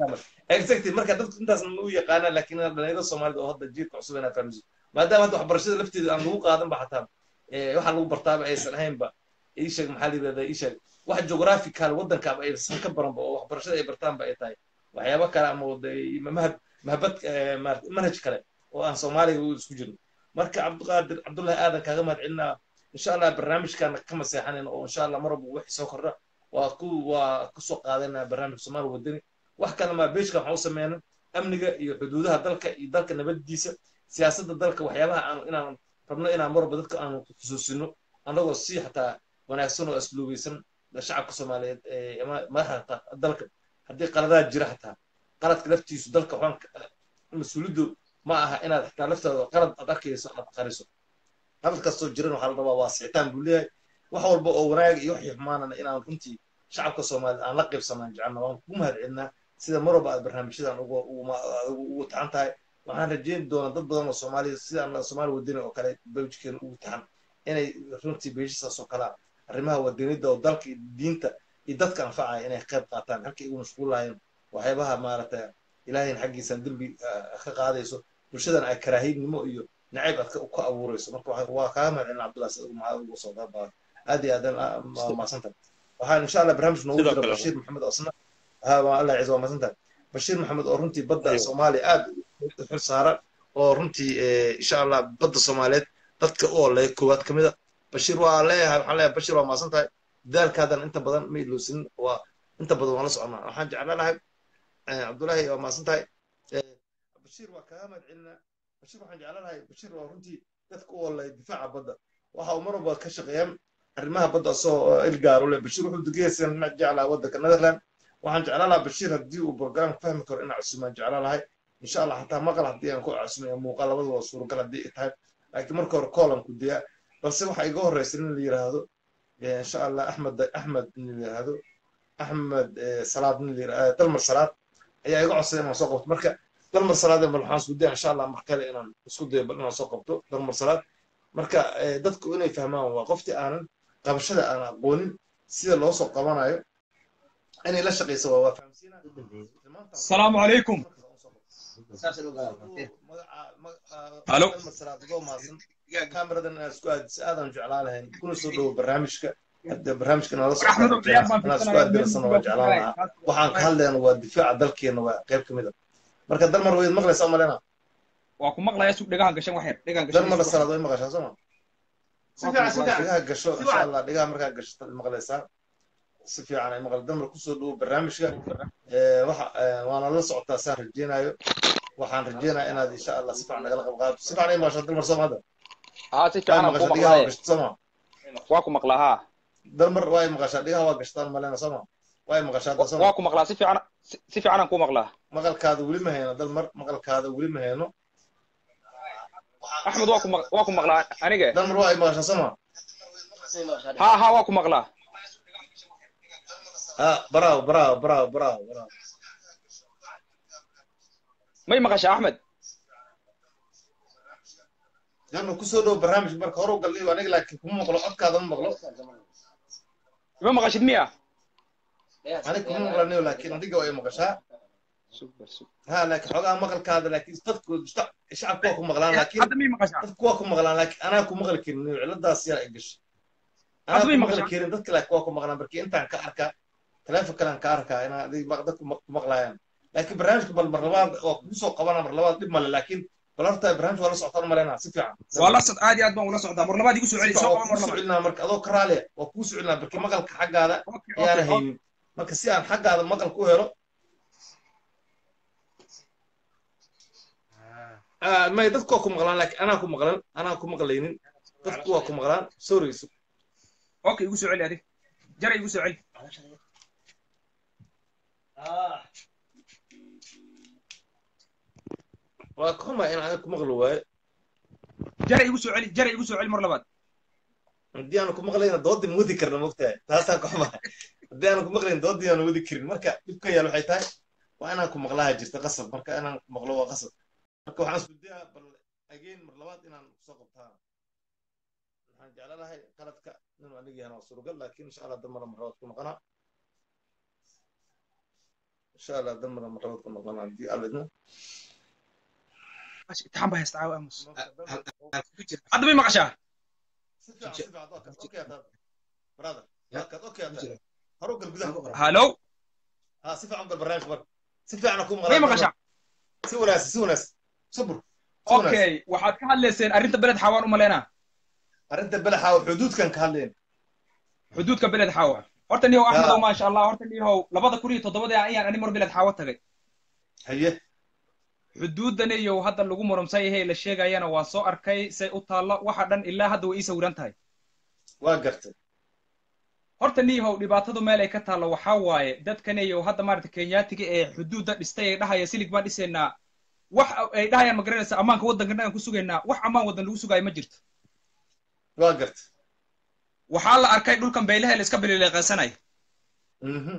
[SPEAKER 1] exactly marka dadku intaas ma u yaqaanaan laakiin dhalinyarada soomaalida oo hadda jiilka cusub inaa fahamsiin maadaama hadda waxbarashada lafteeda aan lagu qaadan ba xataa eh, waxa lagu bartaaba aysan ahaynba ii sheeg maxaa la yidhahdaa ii sheeg wax geographical waddankaaba aysan ka baranba oo waxbarashada ay bartaanba ay tahay waxyaabo kale ama wada- mahad mahabad eh, maarata manhaj kale oo aan soomaaliga u isku jirin marka cabdiqaadir cabdullahi aadan kaaga mahad celinaa insha allah barnaamijkan ka maseexanayna oo insha allah mar walba wixii soo kordha waa ku waa kusoo qaadanaa barnaamijka soomaali wadani wax kale maa beejka waxaan u sameynay amniga iyo xuduudaha dalka iyo dalka nabadiisa siyaasadda dalka waxyaabaha aan inaan rabno inaan mar walba dadka aanu xusuusino annagoo si xataa wanaagsan oo asluubeysan shacabka soomaaliyeed ee ama madaxda dalka haddii qaladaad jira xataa qaladka laftiisu dalka waxaan ka- mas-uuliyaddu ma aha inaad xitaa laftaada qalad aad arkayso aad qariso qalad kastoo jiran waxaa la rabaa waa sixitaan buu leeyahay wax walba oo wanaag iyo waxii xumaanana inaan runtii shacabka soomaaliyeed aan la qaybsanaan jecelna waan kugu mahad celinaa sida mar walba aad barnaamijyadan ugu ugu- ugu ugu taxan tahay waxaan rajeyn doonaa dad badan oo soomaaliya sida aan soomaali wadani oo kale bawjkeena ugu taxan inay runtii beeshisaas oo kale arrimaha wadanida oo dalka iyo diinta iyo dadka anfacaya inay qayb qaataan halkay ugu mashquulayeen waxyaabaha maaragtay ilaahayn xaggiisaan dembi ah, ka qaadayso bulshadan ay karaahiynimo iyo nacayb aad ka ka abuurayso marka waxaa- waa kaaga mahad celin cabdullahi sida maxaa ugu soo qaabaa aad iyo aadan maasanta waxaan insha allah barnaamij noogu
[SPEAKER 4] Sidoo
[SPEAKER 1] jira
[SPEAKER 4] kale.
[SPEAKER 1] bashiir maxamed osna ha waa allah ciise waa maasanta bashiir maxamed oo runtii badda
[SPEAKER 4] Aywa.
[SPEAKER 1] soomaaliya aad u xil saaran oo runtii eh, insha allah badda soomaaliyeed dadka u oleeya koowaad ka mida bashiir waa leeyahay waxaan leeyahay bashiir waa maasan tahay dadaalkaadan inta badan ma ilowsin waa inta badan waan la soconaa waxaan jeclaan lahay eh, cabdullaahi waa maasan tahay Eh, bashiir waa kaaga mahad celinaa bashiir waxaan jeclaan lahay bashiir waa runtii dadka u oleeya difaaca badda waxa uu mar walba ka shaqeeyaan arrimaha badda asoo ilgaar u leh bashiir wuxuu degeysan ma jeclaa waddanka netherland waxaan jeclaan lahaa bashiir haddii uu program fahmi karo inaan casumaan jeclaan lahay insha allah xataa maqal haddii aan ku casumayo muuqaal labadu waa suuragal haddii ay tahay laakiin marka hore koolan ku diyaa balse waxa iga horreysa in la yidhaahdo eh, insha allah axmed axmed in la yidhaahdo axmed eh, salaad in la yidhaahdo dalmar salaad ayaa iga codsaday inaan soo qabto marka dalmar salaad bal waxaan isku daya insha allah mar kale inaan isku dayo bal inaan soo qabto dalmar salaad marka eh, dadku inay fahmaan waa qoftii aanan qabashada aan aqoonin sida loo soo qabanayo inay la shaqayso waa waa fahamsiinaa
[SPEAKER 5] السلام عليكم Halo.
[SPEAKER 1] kameradan inaad isku aadis aadan jeclaan lahayn kuna soo dhowo barnaamijka hadda barnaamijka nala soo
[SPEAKER 5] أحمد العيال ما
[SPEAKER 1] inaad isku aadirasan waa jeclaan lahaa waxaan ka hadlayna waa difaaca dalkeena waa qayb ka mid a marka dalmar wayd maqlaysaa malena
[SPEAKER 5] واكو مقلا يا سوق دغان gashan waxyar dhegaan gashan
[SPEAKER 1] dalmar salaad way maqashaa soo ma
[SPEAKER 5] si fiican si fiican
[SPEAKER 1] dhigaha gasho insha allah dhigaha markaa gasho maqlaysaa si fiican ay maqal dalmar kusoo dhowo barnaamijka Eh, waxa eh, waana la socotaa saan rajeynayo waxaan rajeynayaa inaad insha allah si fiican nagala qayb qaadato si fiican ay maqashaa dalmar soo maada
[SPEAKER 5] ها si
[SPEAKER 1] way
[SPEAKER 5] fiican aan ku
[SPEAKER 1] maqashaa dhigaha waa
[SPEAKER 5] maqlaa
[SPEAKER 1] gashta soo ma
[SPEAKER 5] waa ku maqlaa ha
[SPEAKER 1] dalmar way maqashaa dhigaha waa gashtaan malena soo ma way maqashaa hadda soo ma
[SPEAKER 5] waa ku maqlaa si fiican si si fiican aan ku maqlaa
[SPEAKER 1] maqalkaada weli ma hayno dalmar maqalkaada weli ma hayno
[SPEAKER 5] axmed waa ku maq- waa ku maqlaa aniga
[SPEAKER 1] dalmar waa ay maqashaa soo ma
[SPEAKER 5] ha ha waa ku maqlaa
[SPEAKER 1] ha bravo bravo bravo bravo bravo
[SPEAKER 5] may maqashaa axmed
[SPEAKER 1] dalmar kusoo dhowo barnaamijka marka hore u galliyo aniga laakiin kuma maqlo codkaada ma maqlo
[SPEAKER 5] ma maqashid miya
[SPEAKER 1] aniga kuma maqlanayo laakiin adiga waa ay maqashaa ha laakiin xogaa maqalkaada laakiin dadku shacabku waa ku maqlaan laakiin
[SPEAKER 5] hadda may maqashaa
[SPEAKER 1] dadku waa ku maqlaan laakiin anaa ku maqli karin ciladaas yaa ay gashay anaa
[SPEAKER 5] Hadda
[SPEAKER 1] ku
[SPEAKER 5] may
[SPEAKER 1] maqli
[SPEAKER 5] maqashaa?
[SPEAKER 1] karin dadka laakiin waa ku maqlaan markii intaan ka arkaa taleefon kalaan ka arkaa inaa adig maq- dadku ma- ku maqlaayaan laakiin barnaamijka bal mar labaad waa kugu soo qabana mar labaad dhib male laakiin bal horta barnaamij waa la socotaan maleynaa si fiican
[SPEAKER 5] waa la socod aad iyo aad baan ula socdaa mar labaad igu soo celi soo
[SPEAKER 1] waa
[SPEAKER 5] qaba mar
[SPEAKER 1] kuu
[SPEAKER 5] labaad
[SPEAKER 1] socelinaa marka adoo ka raaliya waa kuu socelinaa markii maqalka xaggaada
[SPEAKER 5] Okay,
[SPEAKER 1] ayaana
[SPEAKER 5] okay,
[SPEAKER 1] haynin marka si aan xaggaada maqal ku helo Ah, may dadku waa ku maqlaan laakiin anaa ku maqlan anaa ku maqlaynin dadku waa ku maqlaan sorry
[SPEAKER 5] okay igu soo celi adig jara igu soo celi
[SPEAKER 1] waa ka xumaa in aniga ku maqli waayo
[SPEAKER 5] jara igu soo celi jara igu soo celi mar labaad
[SPEAKER 1] haddii aanu ku maqlayna doodii ma wadi karna mogtahay taasaan ka xumaa haddii aanu ku maqlayn doodii aanu wadi karin marka dhibka yaal waxay tahay waa inaan ku maqlaha jirta qasab marka inaan ku maqlo waa qasab marka waxaan isku dayaa bal again mar labaad inaan kusoo qabtaa waxaan jeclanahay qaladka inuu aniga yahan waa suuragal laakiin insha allah damara mar labaad ku noqonaa insha allah damara mar labaad ku noqonaa haddii alidna
[SPEAKER 5] imtixaan baa haysta caawa aamus
[SPEAKER 1] marka
[SPEAKER 5] hadda may maqashaa
[SPEAKER 1] si fiican si fiican waa kaad okay hadaad brother waa kaad okay hadaad horu gal gudaha
[SPEAKER 5] hallo
[SPEAKER 1] ha si fiican gal barnaamijka marka si fiican ku
[SPEAKER 5] may maqashaa
[SPEAKER 1] si wanaagsan si wanaagsan sabur si wanaagsan
[SPEAKER 5] okay waxaad ka hadlayseen arrinta beled xawaan u malaynaa
[SPEAKER 1] arrinta belaxa oo xuduudkan ka hadleen
[SPEAKER 5] xuduudka beled xawa horta nihow
[SPEAKER 1] Ya.
[SPEAKER 5] axmedow maasha allah horta nihow labada kun iyo toddobadii ayaan ani mar beled xawo tagay
[SPEAKER 1] haye
[SPEAKER 5] xuduudan iyo hadda lagu murumsan yahay la sheegayana waa soo arkay say u taallo waxa dhan ilaa hadda way ii sawiran tahay
[SPEAKER 1] waa gartay
[SPEAKER 5] horta niyahow dhibaatadu meel ay ka taallo waxaa waaye dadkan iyo hadda maarata kenyaatiga ee xuduudda dhistay ay dhahaya silig baan dhisaynaa wax ay dhahayaan ma garanaysa ammaanka waddankan aan ku sugaynaa wax ammaan waddan lagu sugaayo ma jirto
[SPEAKER 1] waa gartay
[SPEAKER 5] waxaa la arkay dhulkan beelaha la iska bilileeqaysanaya
[SPEAKER 1] mhm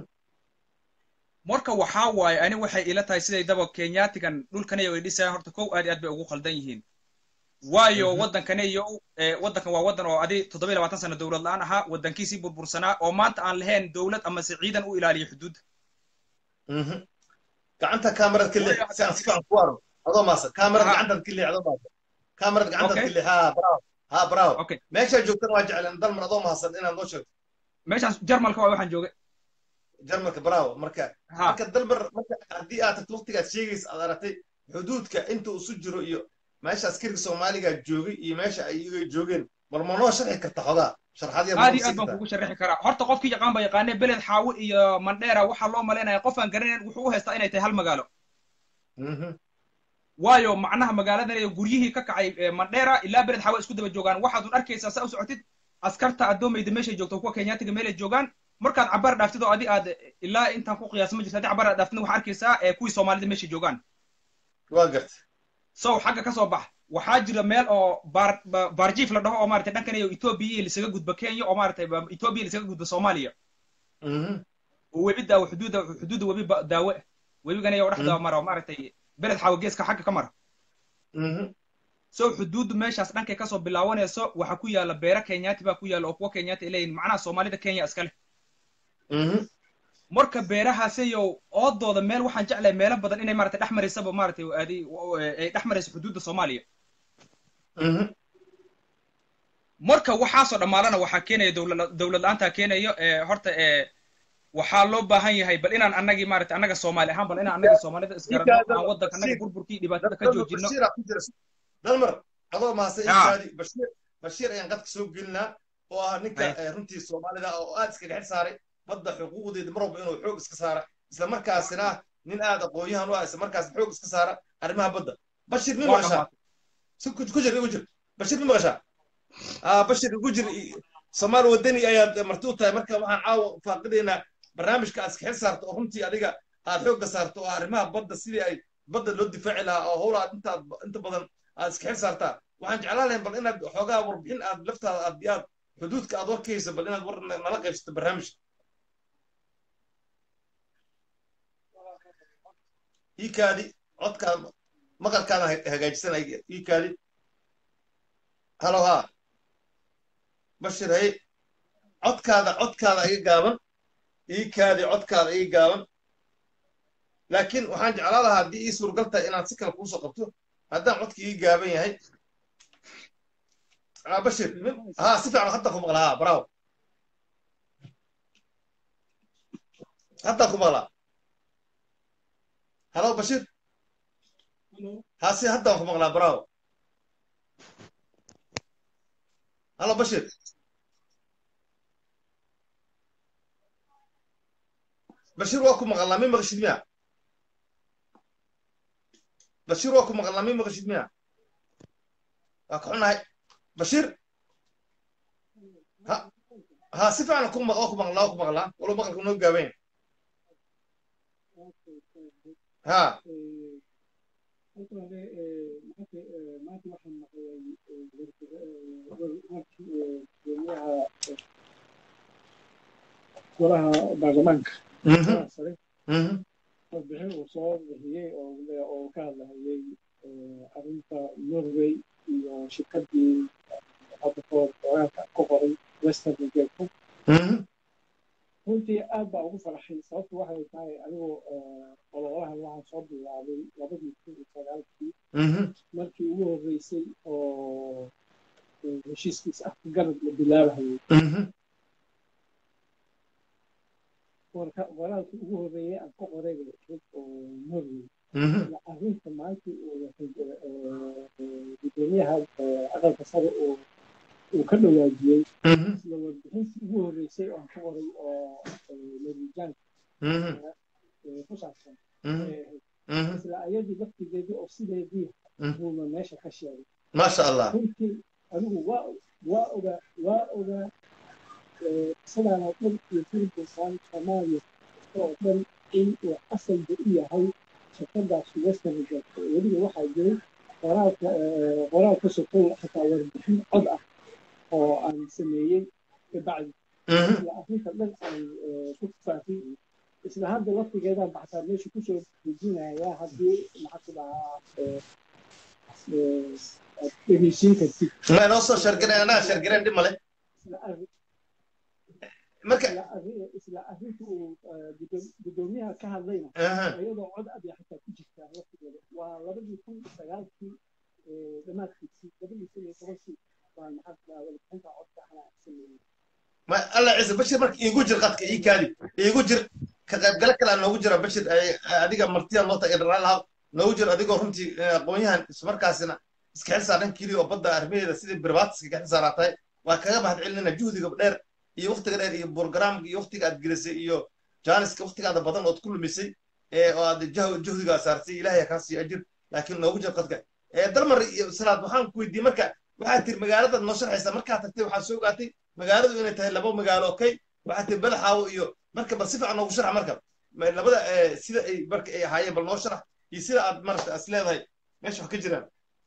[SPEAKER 5] marka waxaa waaye ani waxay ila tahay siday daba kenyaatigan dhulkanayo ay dhisayaan horta kow aad iyo aad bay ugu khaldan yihiin waayo
[SPEAKER 1] Mhm.
[SPEAKER 5] waddankanayo eh, waddankan waa waddan oo adi toddoba iyo labaatan sano dowlad la-aan ahaa waddankiisii burbursanaa oo maanta aan lahayn dowlad amase ciidan u ilaaliyo xuduudda
[SPEAKER 1] mhm gacanta kaamarad ka leex
[SPEAKER 5] Waayo,
[SPEAKER 1] si aan si fiican ku arko adoo maasan kaamarad
[SPEAKER 5] Ha.
[SPEAKER 1] gacantaad ka leex adoo maasan kaamarad gacantaad
[SPEAKER 5] Okay.
[SPEAKER 1] ka leex ha bravo ha bravo
[SPEAKER 5] okay
[SPEAKER 1] meeshaa joogtana waa jecleen dalmar adoo maasan inaad noo sheegto
[SPEAKER 5] meeshaas jarmalka waa waxaan joogay
[SPEAKER 1] jarmalka bravo marka
[SPEAKER 5] ha
[SPEAKER 1] marka dalmar marka haddii aad tagto waqtigaad sheegaysa aad aragtay xuduudka inta uu isu jiro iyo meesha askariga soomaaliga joogay iyo meesha ay iyaga joogeen bal ma noo sharxi karta xogaa sharxaad yar
[SPEAKER 5] aad
[SPEAKER 1] ma
[SPEAKER 5] iyo aad
[SPEAKER 1] sii
[SPEAKER 5] baan
[SPEAKER 1] kartaa
[SPEAKER 5] kugu sharixi karaa horta qofkii yaqaan baa yaqaanee beled xaawo iyo mandheera waxaa loo malaynaya qof aan garanayn wuxuu u haystaa inay tahay hal magaalo
[SPEAKER 1] Mhm.
[SPEAKER 5] waayo macnaha magaaladan iyo guryihii ka kacay eh, mandheera ilaa beled xaawo isku daba joogaan waxaadun arkaysaa saa u socotid askarta addoomayda meeshay joogto kuwa kenyaatiga meelay joogaan markaad cabaar dhaaftid oo adi aad ilaa intaan ku qiyaasa ma jirto haddii cabaar aad dhaaftid waxaa arkaysaa eh, kuwii soomaalida meeshay joogaan
[SPEAKER 1] waa gartay
[SPEAKER 5] sow xagga ka soo bax waxaa jira meel oo baar ba- baarjiif la dhaho oo maarata dhankan iyo etoobiya lisaga gudba kenya oo maarata etoobiya lisaga gudba soomaaliya
[SPEAKER 1] Mhm.
[SPEAKER 5] oo webi daawo xuduudda xuduudda webi ba- daawe webigan ayaa dhexda
[SPEAKER 1] Mm.
[SPEAKER 5] mara oo maaragtay beled xaawo geeska xagga ka mara
[SPEAKER 1] Mhm.
[SPEAKER 5] so xuduuddu meeshaas dhankay kasoo bilaabanayso waxaa ku yaala beera kenyaati baa ku yaala oo kuwa kenyaati ay leeyihin macnaha soomaalida kenya iskale
[SPEAKER 1] Mhm.
[SPEAKER 5] marka beerahaasiyo oodooda meel waxaan jeclahay meelo badan inay maarata dhex maraysaba maaragtay adi ay dhex marayso xuduudda soomaaliya
[SPEAKER 1] Mhm.
[SPEAKER 5] marka waxaasoo dhammaalana waxaa keenaya dowlad dowlad la-aantaa keenayo ee horta ee waxaa loo baahan yahay bal inaan annagii maarata annaga soomaali ahaan bal inaan annagii soomaalida isgaranno aan waddanka annaga burburkii dhibaatada ka joojino
[SPEAKER 1] bashiir aa ku jira dalmar adoo mahadsan
[SPEAKER 5] Ya.
[SPEAKER 1] inkaadi bashiir bashiir ayaan qadka soo gelinaa oo ah ninka
[SPEAKER 5] Hay.
[SPEAKER 1] eh, runtii soomaalida oo aad iskaga xil saaray badda xuquuqdeeda mar walba inuu xoog iska saara isla markaasina nin aad aqoon-yahan u ah isla markaasna xoog iska saara arrimaha badda bashir mi
[SPEAKER 5] Waa
[SPEAKER 1] maqashaa
[SPEAKER 5] dhammaatay.
[SPEAKER 1] si ku ku jir ku jir bashir mi maqashaa ah bashir ku jir i- soomaali wadani ayaad marti u tahay marka waxaan caawa faaqidaynaa barnaamijka aad iska xil saarto oo runtii adiga aad xoogga saarto oo arrimaha badda sidii ay badda loo difaaci lahaa oo howla aad intaad inta badan aad iska xil saartaa waxaan jeclaan lahayn bal inaad xoogaa warbixin aad laftaada aad aad xuduudka aad warkaysa bal inaad war nala qaybsato barnaamijka iikaadi codkaada maqalkaada hagaajisanay iikaadi halo haa bashir hay codkaada codkaada iga gaaban iikaadi codkaada iga gaaban laakiin waxaan jeclaan lahaa haddii ii suuragal tahay inaad si kale kuusoo qabto haddaan codka ii gaaban yahay ah bashir haa si fiican hadda ku maqlaa haa bravo hadda ku maqlaa halo bashir haa si hadda ku maqlaa bravo halo bashir bashir waa ku maqalnaa mi maqashid miya bashir waa ku maqalnaa mi maqashid miya waa ka xunahay bashir ha ha si fiican ku maq waa ku maqlaa waa ku maqlaa walo maqalka noo gaaban ha
[SPEAKER 6] golaha baarlamaanka
[SPEAKER 1] Mhm,
[SPEAKER 6] sare
[SPEAKER 1] mhm,
[SPEAKER 6] warbixin uu soo bixiyey oo oo ka hadlayay arrinta norway shirkadii hadda kahor qoraalka ku qoray western regeerku
[SPEAKER 1] Mhm.
[SPEAKER 6] runtii aad baa ugu faraxay sababtu waxay tahay anigoo ololahan waxaan soo bilaabay labadii kun iyo sagaalkii
[SPEAKER 1] Mhm.
[SPEAKER 6] markii ugu horreysay oo eh, heshiiskiisa afka garab la bilaabahayay
[SPEAKER 1] Mhm.
[SPEAKER 6] warka qoraalkii ugu horreeyay aan ka qoray bay ahayd oo norway
[SPEAKER 1] Mhm.
[SPEAKER 6] iyo arrinta maanta uu gudoomiyaha eh, aqalka sare uu uu ka dhawaajiyey
[SPEAKER 1] Mhm.
[SPEAKER 6] isla warbixintii ugu horreysay oo aan ka qoray oo eh, norwijaanka
[SPEAKER 1] Mhm.
[SPEAKER 6] eh, ku saabsan
[SPEAKER 1] Mhm.
[SPEAKER 6] ay ahayd
[SPEAKER 1] Mhm.
[SPEAKER 6] isla ayadii laftigeedii oo sideedii
[SPEAKER 1] Mm.
[SPEAKER 6] buuna meesha ka sheegay
[SPEAKER 1] maasha allah
[SPEAKER 6] runtii anigu waa waa ogaa waa ogaa eh, sidaan oo dhan iyo filibusaan soomaaliya kasta oo dhan in uu asalba u yahay shirkadaas western reserve weliba waxaa jiray qoraalka eh, qoraalka sokow xataa warbixin cod ah oo aan sameeyey kabacdi
[SPEAKER 1] Mhm.
[SPEAKER 6] isla arrinta dhan aan eh, ku faafiyey isla hadda laftigeedaan baxtaa meesha kusoo dejinayaa haddii maxaa ku dhahaa eh, eh, aad dhegeysiin kartid
[SPEAKER 1] ma inoo soo shargareen anaa shargareen dhib male
[SPEAKER 6] isla arrin
[SPEAKER 1] marka
[SPEAKER 6] isla arrin- isla arrinta uu eh, gudoom- gudoomiyaha ka hadlayna
[SPEAKER 1] Aha.
[SPEAKER 6] iyadoo cod aad xataa ku jirtaa waqtigeeda waa labadii kun iyo sagaalkii eh, dhammaadkiisii labadii kun iyo tobankii baan maxaa ku dhahaa warbixinta codka anaa sameeyey
[SPEAKER 1] ma alla ciise bashir marka iigu jir qadka ii kaadi iigu jir ka qaybgalo kale noogu jira bashir ay- adiga martiya loo taga dharaan lahaa noogu jir adigoo runtii eh, aqoon-yahan ismarkaasina iska xil saaran keliya oo badda arrimaheeda sidii birbaatiska ka xil saaraa tahay waa kaga mahad celinayna juhdiga dheer iyo waqtiga dheer iyo programka iyo waqtiga aad gelisay iyo jaaniska waqtigaada badan ood ku lumisay ee oo aad jah- juhdigaa saartay ilaahay kaa siiyo ajir laakiin noogu jir qadka ee dalmar iyo salaad waxaan ku weydiiyey marka waxaad tiri magaaladaad noo sharxaysaa markaad tagtay waxaad soo ogaatay magaaladu inay tahay laba magaalo okay waxaa tiri badaxaawo iyo marka bal si fiican noogu sharax marka Ma- labada eh, sida ay marka ay ahaayeen bal noo sharax iyo sida aad marata as leedahay meesha wax ka jiraan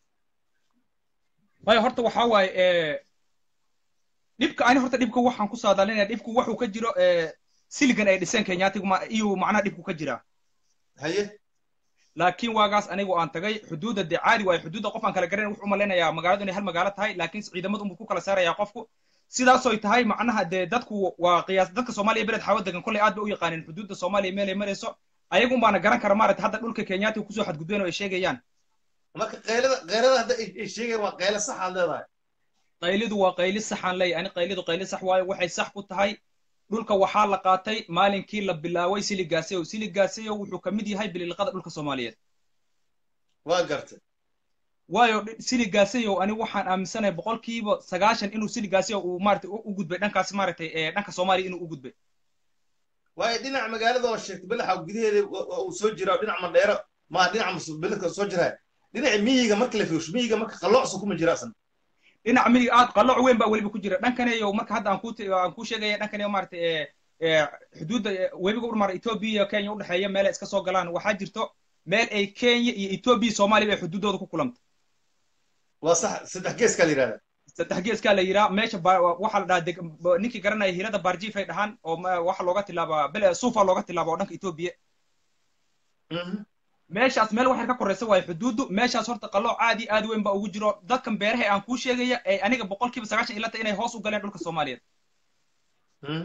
[SPEAKER 5] waayo horta waxaa waaye eh, dhibka ani horta dhibka waxaan ku saadaalinaya dhibku wuxuu ka jiro eh, siligan ay dhiseen kenyaatigu ma- iyo macnaha dhibku ka jiraa
[SPEAKER 1] haye
[SPEAKER 5] laakiin waagaas anigu aan tagay xuduudda dee caadi waayo xuduudda qof aan kala garanay wuxuu u malaynayaa magaaladu inay hal magaalo tahay laakiin ciidamadu unbuu ku kala saarayaa qofku sidaasoy tahay macnaha dee dadku waa qiyaas dadka soomaaliya beled xawo degan kolley aad bay u yaqaaneen xuduudda soomaaliya meelay marayso ayagun baana garan kara maaragta hadda dhulka kenyaatiga kusoo xadgudbeen oo ay sheegayaan
[SPEAKER 1] marka qaylada qaylada hadda ay ay sheegayaan waa qaylo sax aad leedahay
[SPEAKER 5] qaylidu waa qayli saxaan leeyahay ani qaylidu qayli sax waayo waxay sax ku tahay dhulka waxaa la qaatay maalinkii la bilaaway siligaaseyo siligaaseyo wuxuu ka mid yahay bililiqada dhulka soomaaliyeed
[SPEAKER 1] waa gartay
[SPEAKER 5] waayo dhi- siligaaseyo ani waxaan aaminsanahay boqolkiiba sagaashan inuu siligaaseyo uu maaragtay u u gudbay dhankaasi maaragtay ee dhanka soomaaliya inuu u gudbay
[SPEAKER 1] waayo dhinaca magaalada oo sheegtay badaxa gudaheeda wa- wa- uu soo jiraa dhinac mandheero ma dhinaca mus- beledka soo jiraa dhinaca miyiga marka la fiirsho miyiga marka qalloocsa kuma jira asan
[SPEAKER 5] dhinaca midig aad qalooc weyn baa weliba ku jira dhankaneyo marka hadda aan ku aan ku sheegaya dhankaneyo maaragtay ee ee xuduudda ee webiga u mara etoobiya iyo kenya udhexeeya meel ay iska soo galaan waxaa jirto meel ay kenya iyo etoobiya iyo soomaaliya ay xuduuddooda ku kulanta
[SPEAKER 1] waa sax saddex geeskaa la yidhahdaa
[SPEAKER 5] saddex geeskaa la yiraa meesha ba- waxaa la dhahaa deg- ba- ninkii garanaya hirada barjiif ay dhahaan oo ma- waxaa looga tilaabaa bele suufa looga tilaaba oo dhanka etoobiya
[SPEAKER 1] Mhm.
[SPEAKER 5] meeshaas meel waxay ka koraysa waayo xuduuddu meeshaas horta qalooc aadi aad weyn baa ugu jiro dadkan beeraha ee aan kuu sheegaya ee aniga boqolkiiba sagaashan ilata inay hoos u galeen dhulka soomaaliyeed
[SPEAKER 1] Mhm.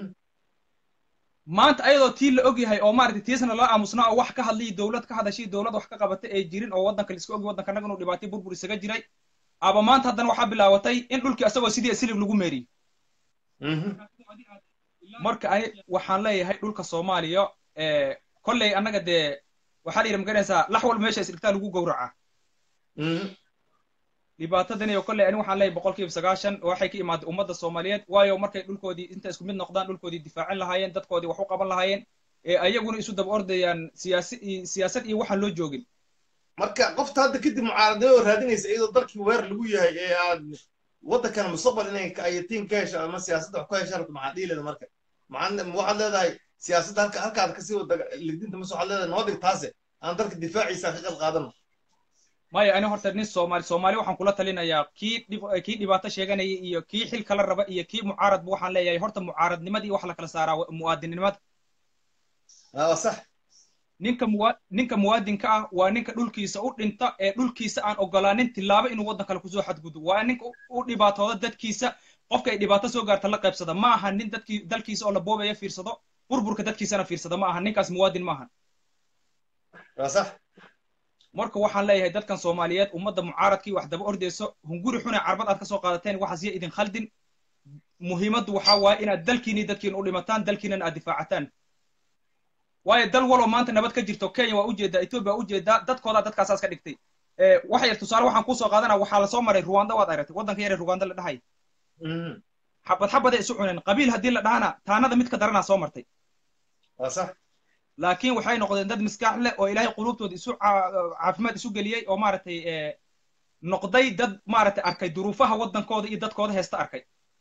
[SPEAKER 5] maanta ayadoo tii la og yahay oo maaragtay tiisna la aamusnaa oo wax ka hadlay dowlad ka hadashay dowlad wax ka qabatay ay jirin oo waddanka la iska ogi waddanka nagan uu dhibaatay burbur isaga jiray aba maanta haddana waxaa bilaabatay in dhulkii asagoo sidii silib lagu meeriyo
[SPEAKER 1] Mhm.
[SPEAKER 5] marka ani waxaan leeyahay dhulka soomaaliya ee kolley annaga dee waxaa la yidhi magaranaysaa lax walba meesha isdhigtaa lagu gowracaa
[SPEAKER 1] Mhm.
[SPEAKER 5] dhibaatadan iyo kolley ani waxaan leeyahay boqolkiiba sagaashan waxay ka imaaday ummadda soomaaliyeed waayo markay dhulkoodii inta isku mid noqdaan dhulkoodii difaacin lahaayeen dadkoodii wax u qaban lahaayeen ee ayaguna isu daba ordayaan siyaasi iyo- siyaasad iyo waxaan loo joogin
[SPEAKER 1] marka qofta hadda kadib mucaaradnimo oo raadinaysa iyadoo dalkii weer lagu yahay ee aad waddankan mustaqbal inay ka- ayatiin ka hesho ama siyaasadda wax ku heshaan rabto maxaa dhihi leeda marka maxaa ma waxaad leedahay siyaasadda halka halkaad kasii wada ligdinta mase waxaad leedahay noo dhig taase aan dalka difaaciisa ka qayb qaadano
[SPEAKER 5] maya ani horta nin soomaali soomaali waxaan kula talinayaa kii dhib kii dhibaato sheeganaya iyo kii xil kala raba iyo kii mucaaradba waxaan leeyahay horta mucaaradnimadii wax la kala saaraa wa- mu'aadinimada
[SPEAKER 1] aa waa sax
[SPEAKER 5] ninka muwa ninka muwaadinka ah waa ninka dhulkiisa u dhinta ee dhulkiisa aan ogolaanin tilaabo inuu waddan kale kusoo xadgudo waa ninka u dhibaatooda dadkiisa qofka ay dhibaato soo gaarta la qaybsada ma aha nin dadkii dalkiisa oo la boobaya fiirsado burburka dadkiisana fiirsada ma aha ninkaas muwaadin ma ahan
[SPEAKER 1] waa sax
[SPEAKER 5] marka waxaan leeyahay dadkan soomaaliyeed ummadda mucaaradkii wax daba ordayso hunguri xune carbad aad ka soo qaadateen waxaas ya idin khaldin muhiimaddu waxaa waaye inaad dalkiini dadkiina u dhimataan dalkiinana aad difaacataan waayo dal waloo maanta nabad ka jirto kenya waa ujeedaa ethiopia waa ujeedaa dadkoodaa dadkaasaas ka dhigtay waxa yar tusaale waxaan kusoo qaadanaa waxaa lasoo maray ruwanda waad aragtay waddanka yare ruwanda la dhahay xabad xabaday isu cuneen qabiil haddii la dhahana taanada mid ka daranaa soo martay
[SPEAKER 1] waa sax
[SPEAKER 5] laakiin waxay noqdeen dad miskaax leh oo ilaahay qulubtooda isu caafimaad isu geliyey oo maaragtay noqday dad maaragtay arkay duruufaha waddankooda iyo dadkooda heesta arkay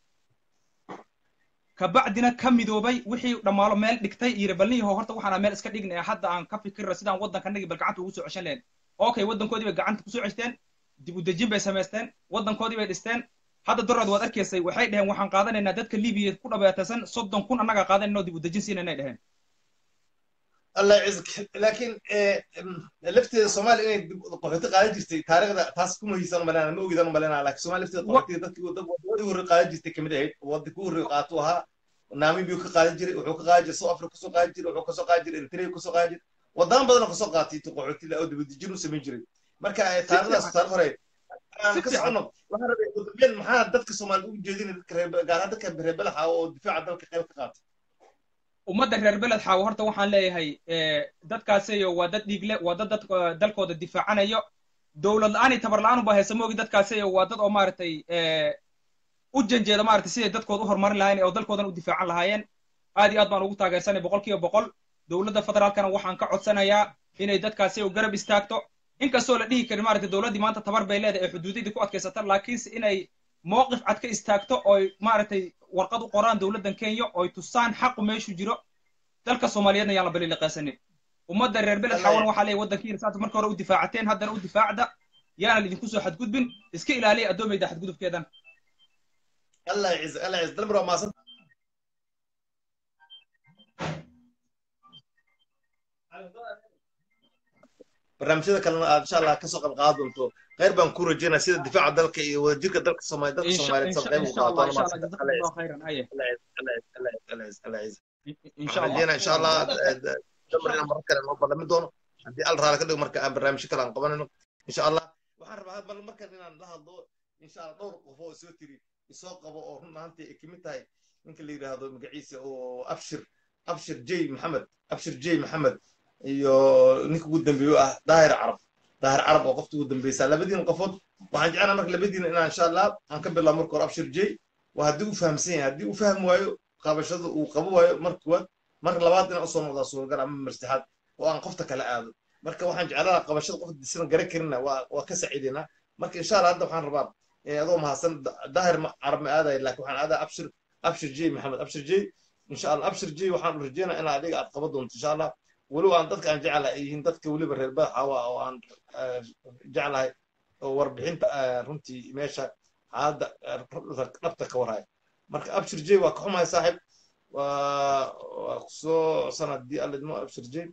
[SPEAKER 5] kabacdina ka midoobay wixii dhammaalo meel dhigtay yiri balniyaho horta waxaana meel iska dhignaya hadda aan ka fikirra sidaan waddankanagii bal gacanta ugu soo ceshan lahayn okay waddankoodii bay gacanta kusoo ceshteen dib u dejin bay samaysteen waddankoodii bay dhisteen hadda dorood waad arkaysay waxay dhaheen waxaan qaadanaynaa dadka libiya ku dhabeetaysan soddon kun annagaa qaadanayno dib u dejin siinanay dhaheen
[SPEAKER 1] allah yacizak laakiin lafteeda soomaaliya inay qaxooti qaadan jirtay taariikhda taas kuma hiisan umalena ma ogidan umalena laakiin soomaaliya lafteeda qaxootiga dadkii wadadii horey qaadan jirtay kamid ahayd wadda ku horey qaatu ahaa namibia ka qaadan jiray wuxuu ka qaadan jiray south africa kasoo qaadan jiray wuxuu kasoo qaadan jiray eritrea kasoo qaadan jiray wadamo badan oo kasoo qaatay qaxooti oo dibadejin u samayn jiray marka taariikhdaas taarikh hore aan ka socono waxaan rabay udambeen maxaa dadka soomaalida ugu jeedinay dadka reer gaar ahaan dadka reer belaxa oo difaaca dalka qayb ka qaatay
[SPEAKER 5] ummadda reer beled xaawo horta waxaan leeyahay dadkaaseyo waa dad dhiigle waa dad dad dalkooda difaacanayo dowlad la-aan tabar la-aan ubaa haysa moogi dadkaaseyo waa dad oo maaragtay u janjeeda maaragtay siday dadkooda u horumarin lahayen oo dalkoodan u difaacan lahaayeen aad iyo aad baan ugu taageersanay boqol kiiba boqol dowladda federaalkana waxaan ka codsanayaa inay dadkaaseyo garab istaagto inkastoo la dhihi karin maaragtay dowladdii maanta tabar bay leedahay ee xuduudadii ku adkaysata laakiinse inay mowqif cad ka istaagto oy maaragtay warqad u qoraan dowladdan kenya oy tusaan xaqu meeshu jiro dalka soomaaliyeedna yaan la baliliqaysanin ummadda reer beled xawan waxaa leeyahy waddankiina saata marka hore u difaacateen haddana u difaacda yaana laidinku soo xadgudbin iska ilaaliya addoomayda xadgudubkeedan
[SPEAKER 1] allah yaciz allah yaciz dalmar waa maasan barnaamijyada kalena aad insha allah kasoo qayb qaadan doonto khayr baan ku rajeynaa sida difaaca dalka iyo wadajirka dalka soomaali dadka soomaaliyeed soo qayb u qaataan rajeynaa insha allah damar inaan marar kale noo ballamin doono haddii al raali ka dhigo marka aan barnaamijyo kale aan qabanayno insha allah waxaan rabaa bal markan inaan la hadlo insha allah dhowr qof oo soo tiri isoo qabo oo run ahaantii ay kamid tahay ninka la yidhaahdo magaciisa oo abshir abshir j maxamed abshir j maxamed iyo ninka ugu dambeeyo ah daahir carab daahir carab oo qofta ugu dambeysa labadiina qofood waxaan jecelnaa marka labadiina inaan insha allah aan ka bilaabo marka hore abshir j waa haddii uu fahamsan yahay haddii uu fahmi waayo qabashada uu qabo waayo marka kuwaad marka labaad inaan usoo noqdaa suuragal ama marsaxaad oo aan qofta kale aado marka waxaan jeclaa qabashada qofta disana garan karina waa waa ka saciidaynaa marka insha allah hadda waxaan rabaa adoo mahadsan daahir carab ma aadaya laakiin waxaan aadaa abshir abshir j maxamed abshir j insha allah abshir j waxaan rajeynaa inaa adiga aad qaban doonto insha allah weliba aan dadka aan jeclahay ay yihiin dadka weliba reer badaxawa oo aan jeclahay oo warbixinta runtii meesha xaaladda dhabta ka warhaya marka abshir j waa ka xumahay saaxiib waa waa kusoo sanadii alidmo abshir j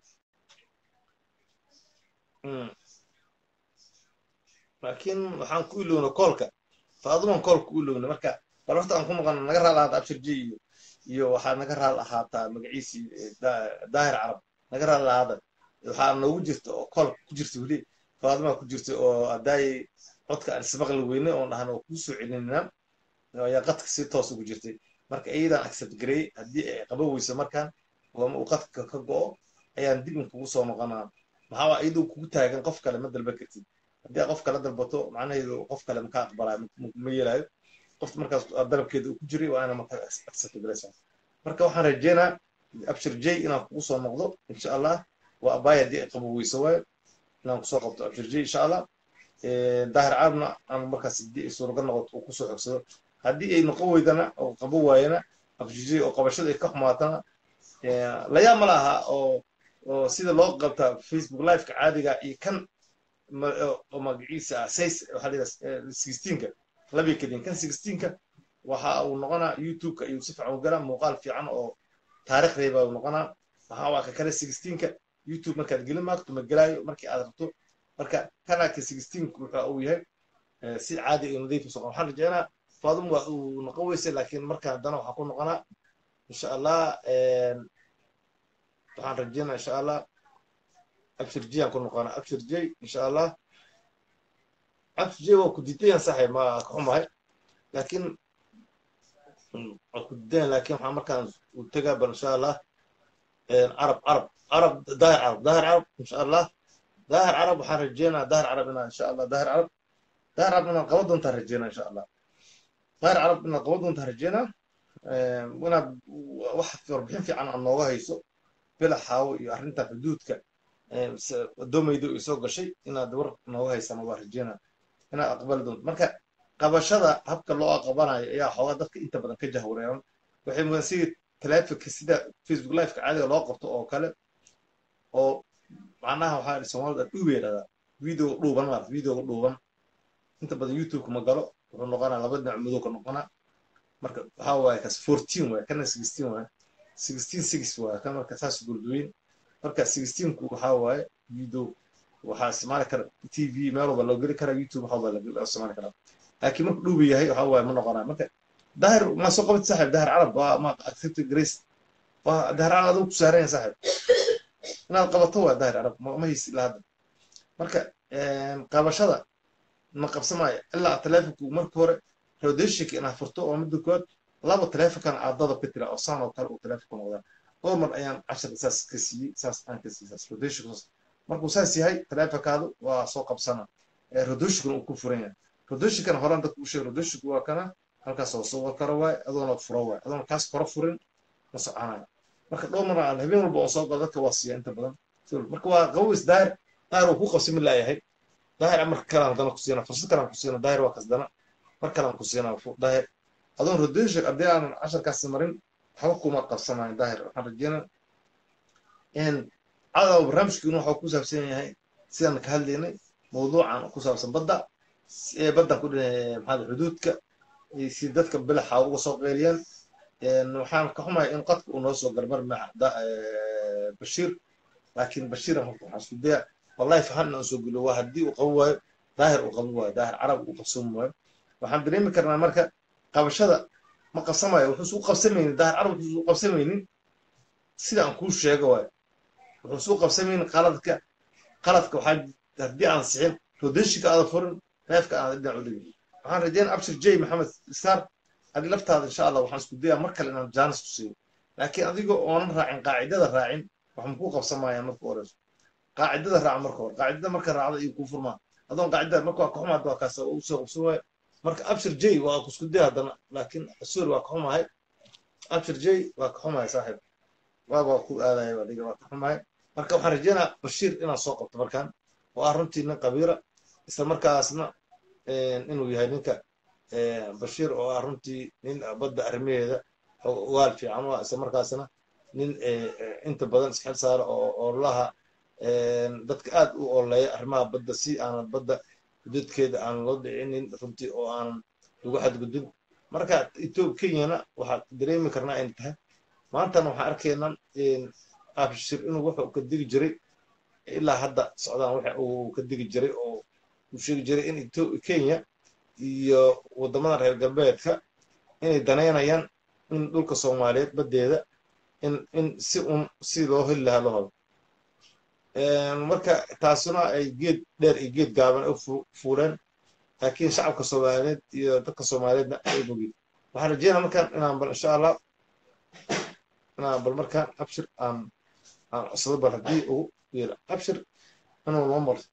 [SPEAKER 1] laakiin waxaan ku ilowna koolka faaduman koolka ku ilowna marka bal horta aan ku maqan naga raal ahaata abshir j iyo iyo waxaa naga raal ahaataa magaciisii daahir carab naga raal ahaada waxaa noogu jirta oo koolka ku jirta weli faaduma ku jirta oo adaayay codka aan ismaqli weyne oon dhahan oo kuu soo celinina ayaa qadka si toos ugu jirtay marka iyadaan accept gareey haddii ay qaban weyso markaan ama uu qadka ka go'o ayaan dib in kugu soo noqonaa maxaa waa iyadoo kugu taagan qof kale ma dalba kartid haddii aad qof kale dalbato macnaheedu qof kale maka aqbalaayo ma yeelaayo qofta markaas dalabkeeda uu ku jiray waa ina marka accept gareysaa marka waxaan rajeynaa abshir j inaan kugu soo noqdo insha allah waa abaay haddii ay qabo weyso waayo inaan kusoo qabto abshir j insha allah daahir caabna aan markaas haddii ay suuragal noqoto uu kusoo xogsado haddii ay noqon weydana oo qabo waayana abshir j oo qabashada ay ka xumaatana layaab ma laha oo oo sida loo qabta facebook liveka caadiga iyo kan oo magaciisa ah says waxaa la yidhaha sixteenka labii kadin kan sixteenka waxa uu noqonaa youtubeka ayuu si fiican u galaa muuqaal fiican oo taariikh reeba uu noqonaa waxaa waa ka kale sixteenka youtube markaad gelin maagto ma gelaayo markii aad rabto marka kanaalka sixteenku wuxuu uu yahay eh, si caadi iyo nadiif usoo waxaan rajeynaa faadum waa uu noqon weyse laakiin marka haddana waxaa ku noqonaa insha allah een, waxaan rajeynaa insha allah abshir j aan ku noqonaa abshir j insha allah abshir j waa ku diidayaan saxay ma ka xumahay laakiin mm, waa ku diidayaan laakiin waxaa markaan u tegaa bal insha allah een, carab carab carab daahir carab daahir carab insha allah daahir carab waxaan rajeynaa daahir carab inaan insha allah daahir carab daahir carab inaan qaban doontaan rajeynaa insha allah daahir carab inaan qaban doontaan rajeynaa een, inaad wax warbixin fiican aad nooga hayso bila xaawo iyo arrinta xuduudka een, s- wadoomaydu ay soo gashay inaad war nooga haysana waa rajeynaa inaad aqbali doonto marka qabashada habka loo aqbanayo ayaa xoogaa dadka inta badan ka jahwareeran waxay mudan sidii taleefonka sida facebook liveka caadiga loo qabto oo kale oo macnaha waxaa idhi soomaalida dhuuba yidhahdaa video dhuuban maarata videoga dhuuban inta badan youtubeka ma galo wuxuu noqonaa laba dhinac madow ka noqonaa marka waxaa waaye kas fourteen waaye kana sixteen waaye sixteen six waaye kan marka saas gurduweyn marka sixteenku waxaa waaye video waxaa isticmaali kara t v meel walba loo geli karaa youtube waxa walba loo isticmaali karaa laakiin marka dhuuba yahay waxaa waaye ma noqonaa marka daahir ma soo qabati saaxib daahir carab waa ma accepted grace waa daahir carab adigu ku saaran yahay saaxib inaad qabato waa daahir carab ma ma haysi ilaa hadda marka een, qabashada ma qabsamaayo ilaa taleefonku marka hore rodeshinka inaad furto oo midda koowaad laba taleefonkan caadada ka tira oo saan oo kale uu taleefonku noqdaa dhowr mar ayaan cashar saas ka siiyey saas aan ka siiyey saas rodeshinku saas markuu saas yahay taleefonkaadu waa soo qabsana ee rodeshinkuna uu ku furan yahay rodeshinkana horaan dadku u sheegay rodeshinku waa kana halkaas oo soo karo waay adoona furo waay adoona kaas koro furin ma soconayo marka dhowr mar aan habeen walba oo soo galo dadka waa siiya inta badan marka waa qabows daahir daahir uu ku qabsami laayahay daahir marka kale aan dana ku siina fursad kale aan ku siina daahir waa kasdana mar kale aan ku siina daahir adoon rodesha haddii aanan casharkaasi marin waxba kuma qabsanayo daahir waxaan rajeynaa in cadaw barnaamijkiinu waxuu ku saabsan yahay sidaan ka hadlaynay mawduucan ku saabsan badda ee baddan ku dhinay maxaa xuduudka iyo si dadka bilaxa uga soo qeyliyaan waxaan ka xumahay in qadka uu noo soo garbar bashiir laakiin bashiir horta waxaan isku daya wallahi fahan inaan soo geliyo waa haddii uu qaban waayo daahir uu qaban waayo daahir carab uu qabsan waayo waxaan dareemi karnaa marka qabashada ma qabsamayo wuxuusu u qabsamaynin daahir carab wuxuusu u qabsamaynin sida aan kuu sheego waayo wuxuusu u qabsamaynin qaladka qaladka waxaa haddii aan sixin rodeshinka aada furin neefka aada dhinac u dhigin waxaan rajeynaa abshir j maxamed isaar adi laftaada insha allah waxaan isku dayaa mar kale inaan jaanis ku siiyo laakiin adiga oonan raacin qaacidada raacin wax makuu qabsamayaan marka horeyso qaacidada raaca marka hore qaacidada marka raacda iyo kuu furmaa adoon qaacidada marka waa ka xumaad waa kaas u soo qabsan waayo marka abshir j waa ku isku daya haddana laakiin sorry waa ka xumahay abshir j waa ka xumahay saaxiib waaba ku aadaya adiga waa ka xumahay marka waxaan rajeynaa bashiir inaan soo qabto markaan oo ah runtii nin qabiira isla markaasna inuu yahay ninka bashiir oo ah runtii nin badda arrimaheeda waal fiican waa isla markaasna nin inta badan isxil saara oo oolaha dadka aad u ooleeya arrimaha badda si aanan badda xuduudkeeda aan loo dhicinin runtii oo aanan lagu xadgudbin marka etoobiya kenyana waxaa dareemi karnaa in tahay maantana waxaan arkaynaa abshir inuu wuxuu ka digi jiray ilaa hadda socdaan waxa uu ka digi jiray oo uu sheegi jiray in kenya iyo waddamada reer galbeedka inay danaynayaan in dhulka soomaaliyeed baddeeda in in si un si loo heli lahaa loo hado marka taasuna ay geed dheer iyo geed gaaban u fuuleen laakiin shacabka soomaaliyeed iyo dadka soomaaliyeedna ay bogin waxaan rajeynaa markaan inaan bal insha allah inaan bal markaan abshir aan aan codsado bal haddii ugu yeelo abshir inuu noo mar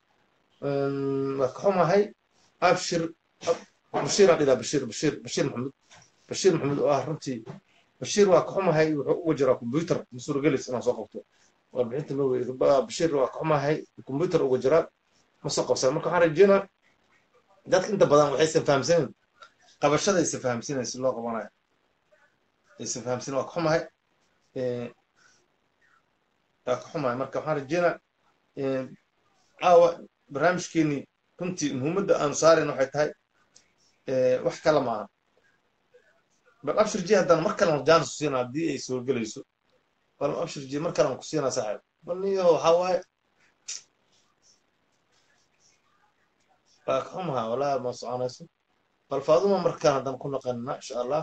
[SPEAKER 1] waa ka xumahay abshir bashiir aan dhilaa bashiir bashiir bashiir maxamed bashiir maxamed oo ah runtii bashiir waa ka xumahay wuxuu uga jiraa combyuter masuuragelis inaan soo qabto warbixinta ma wey bashiir waa ka xumahay combyuter uga jiraa ma soo qabsan marka waxaan rajeynaa dadka inta badan waxaysan fahamsanin qabashada aysan fahamsanayn si loo qabanayo aysan fahamsanin waa ka xumahay waa ka xumahay marka waxaan rajeynaa caawa barnaamijkeenii runtii muhiimadda aanu saarayn waxay tahay wax kale maaha bal abshir ji haddana mar kalean jaanis ku siina haddii ay soo gelayso bal abshir ji mar kalean ku siinaa saaxiib baniyo waxaa waaye waa ka xumaha walaa ma soconayso bal faaduma markaan haddaan ku naqanina insha allah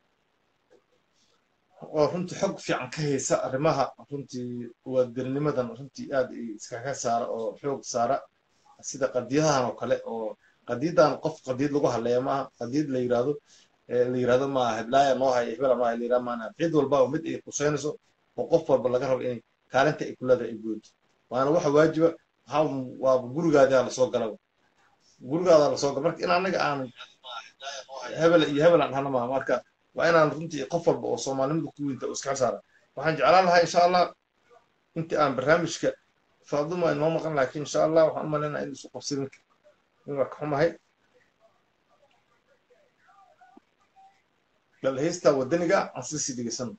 [SPEAKER 1] oo runtii xog fiican ka haysa arrimaha runtii waadilnimadan runtii aad iskaga saara oo xoog saara sida qadiyadahan oo kale oo qadiyadan qof qadiyad lagu hadleeya maaha qadiyad la yirahdo la yirahdo maaha heblaaya noo haya hebela noo haya la yirahdo maana cid walba oo mid ay quseynayso oo qof walba laga rabo inay kaalinta ay kulada ay gooto waana waxa waajiba waxaa waa gurigaadaa lasoo galaba gurigaadaa lasoo gala marka in anaga aan hebel iyo hebel aan dhahna maaha marka waa inaan runtii qof walba oo soomaalinimada ku weynta oo iska saara waxaan jeclaan lahaa insha allah intii aan barnaamijka faaduma inoo maqan laakiin insha allah waxaan u malaynaa in isu qabsanin in waa ka xumahay bal heystaa wadaniga aan sii sii dhegeysano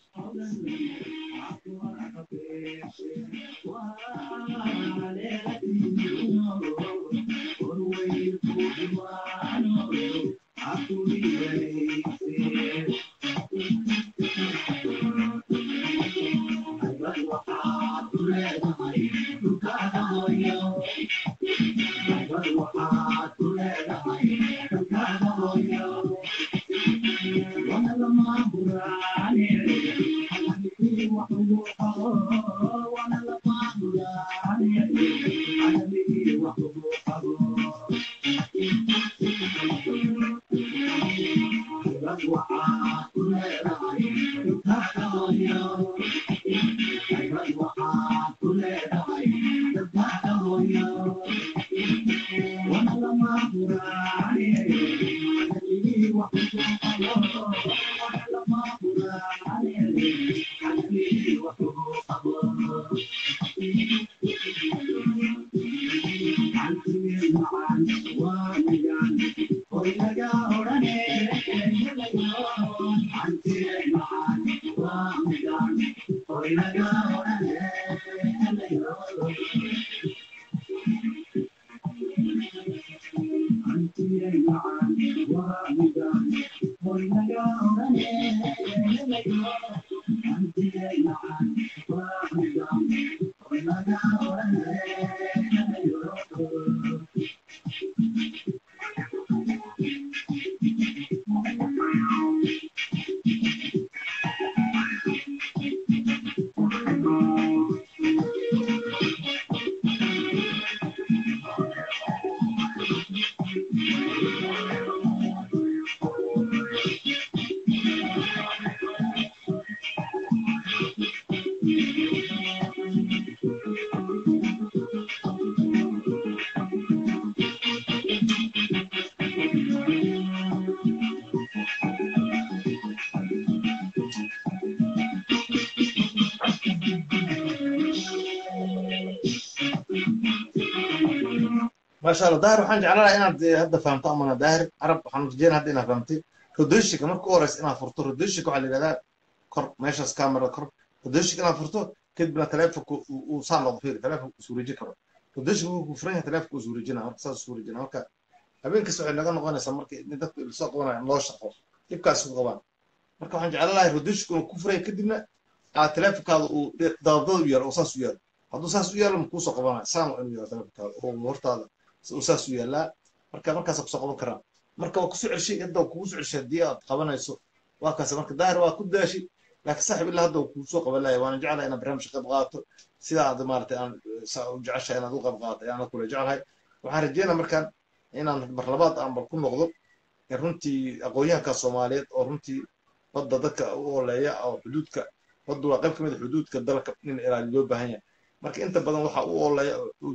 [SPEAKER 1] maasha allah daahir waxaan jeclaan lahaa inaad hadda fahamto amana daahir carab waxaan rajeyna hadda inaad fahamtay rodooshika marka u horeysa inaad furto rodooshika waxaa la yidhahdaa kor meeshaas kamerada kor rodooshika inaad furto kadibna taleefonka uu saa noqdo fiiri taleefonka uu suureejin karo rodooshika wuu furan yahay taleefonka uu suureejina marka saas suureejina marka habeenkasta waxay naga noqonaysaa marka in dadka lasoo qabanaya loo shaqo dhibkaas ku qabaan marka waxaan jeclaan lahay rodooshika inuu ku furaya kadibna aad taleefonkaada uu dabadada u yaalo oo saas u yaalo hadduu saas u yaalo ma kuusoo qabanaya saan waa inuu yaalo taleefonkaada oo hortaada saas u yaallaa marka markaasa kusoo qaban karaa marka waa kusoo celshay hadda kugu soo celshay haddii aad qabanayso waa kaas marka daahir waa ku daashay laakiin saaxib ilaa hadda kuu soo qaban lahay waana jeclahay inaad barnaamijka qayb qaato sida aad maaragtay aan u jeceshahay inaad u qayb qaato ayaan kula jeclahay waxaan rajeynaa markaan inaan mar labaad aan bal ku noqdo runtii aqoonyahanka soomaaliyeed oo runtii badda dadka u ooleeya oo xuduudka baddu waa qayb ka mid a xuduudka dalka in ilaali loo baahan yahay marka inta badan waxa u ooleeya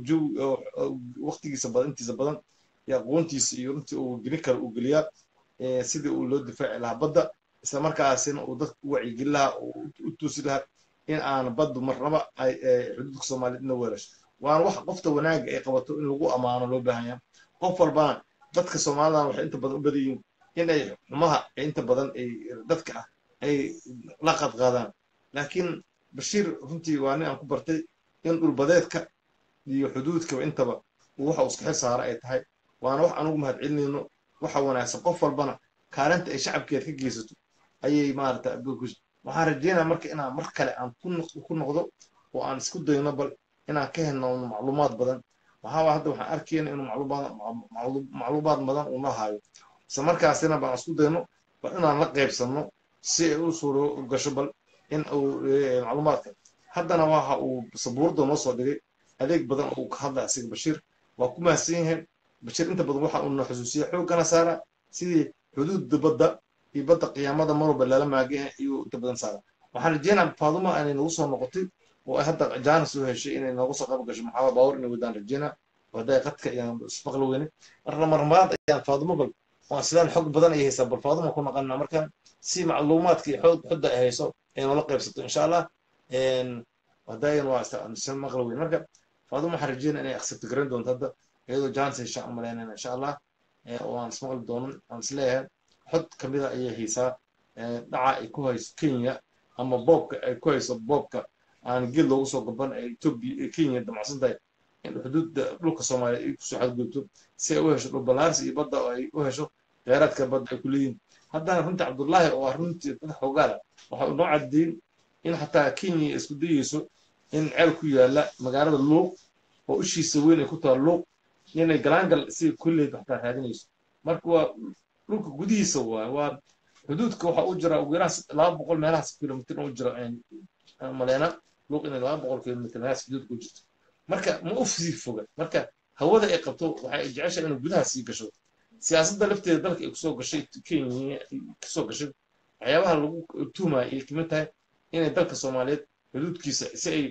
[SPEAKER 1] waqtigiisa badan intiisa badan iyo aqoontiisa iyo runtii uu gelin karo uu geliyaa sidii uu loo difaaci lahaa badda isla markaasina uu dadka u wacyigelin lahaa u tuusi lahaa in aan baddu marnaba ay xuduudka soomaaliyeed ina weerasho waana wax qofta wanaagga ay qabato in lagu ammaano loo baahan yahay qof walbana dadka soomaalidan waxay inta badan u badan yihiin in ay xumaha inta badan ay dadka ah ay la qadqaadaan laakiin bashiir runtii waa nin aan ku bartay in dhulbadeedka iyo xuduudkaba intaba uu waxa uu iska xil saara ay tahay waana wax anugu mahadcelinayno waxa wanaagsan qof walbana kaalinta ay shacabkeed ka geysato ayay maarata waxaan rajeynaya marka inaan mar kale aan ku noqdo oo aan isku dayno bal inaan ka helno macluumaad badan waxaa hadda waxaan arkayna inuu macluumaad macluumaad badan uu noo hayo isla markaasina baan isku dayno bal inaan la qaybsanno si ay u suuro gasho bal in uu macluumaadka haddana waxa uu sabuurada noo soo dhigay adeeg badan uu ka hadlay asiga bashiir waa ku mahadsan yahay bashiir inta badan waxa uu na xusuusiya xooggana saara sidii xuduudda badda iyo badda qiyaamada mar walba lala maagaya ayuu inta badan saara waxaan rajeynaa faaduma inay nagu soo noqotay oo ay hadda jaanis u heshay inay nooga soo qayb gasho maxaa baawar inay wadaan rajeynaa hadday qadka ayaan ismaqli weyne marna marmaad ayaan faadumo bal waa sidaan xog badan ay haysaa bal faaduma ku naqanaa markaan si macluumaadka iyo xoog xudda ay hayso ay noola qaybsato insha allah haddayan waa maqli weyne marka faaduma waxaan rajeynaa inay accept garan doonto hadda iyadoo jaanis hesha aan malaynayna insha allah oo aan ismaqli doonan aan isleeyahay xod kamida ayay haysaa dhaca ay ku hayso kenya ama boobka ay ku hayso boobka aan geed loogu soo gaban ee etoobiya kenya damacsan tahay in xuduudda dhulka soomaaliya ay kusoo xadgudubto si ay u hesho dhul balaarsi iyo badda oo ay u hesho kheyraadka badda ay ku leeyihin haddana runtii cabdullaahi oo ah runtii dad xoogaala waxa uu noo caddeyn in xataa kenya isku dayeyso in ceel ku yaala magaalada luuq oo ishiisa weyn ay ku taha luuq inay galaangal si kulleed xataa raadinayso marka waa dhulka gudihiisa waay waa xuduudka waxa u jira ugu yaraan laba boqol meelahaas kilomitr u jira maleyna luuq inay laba boqol kilomitr meelahaas xuduudka u jirto marka ma u sii foga marka hawada ay qabto waxay jecesha inay gudaha sii gasho siyaasadda lafteeda dalka ay kusoo gashay kenya kusoo gashay waxyaabaha lagu tuhmaya ay kamid tahay inay dalka soomaaliyeed xuduudkiisa si ay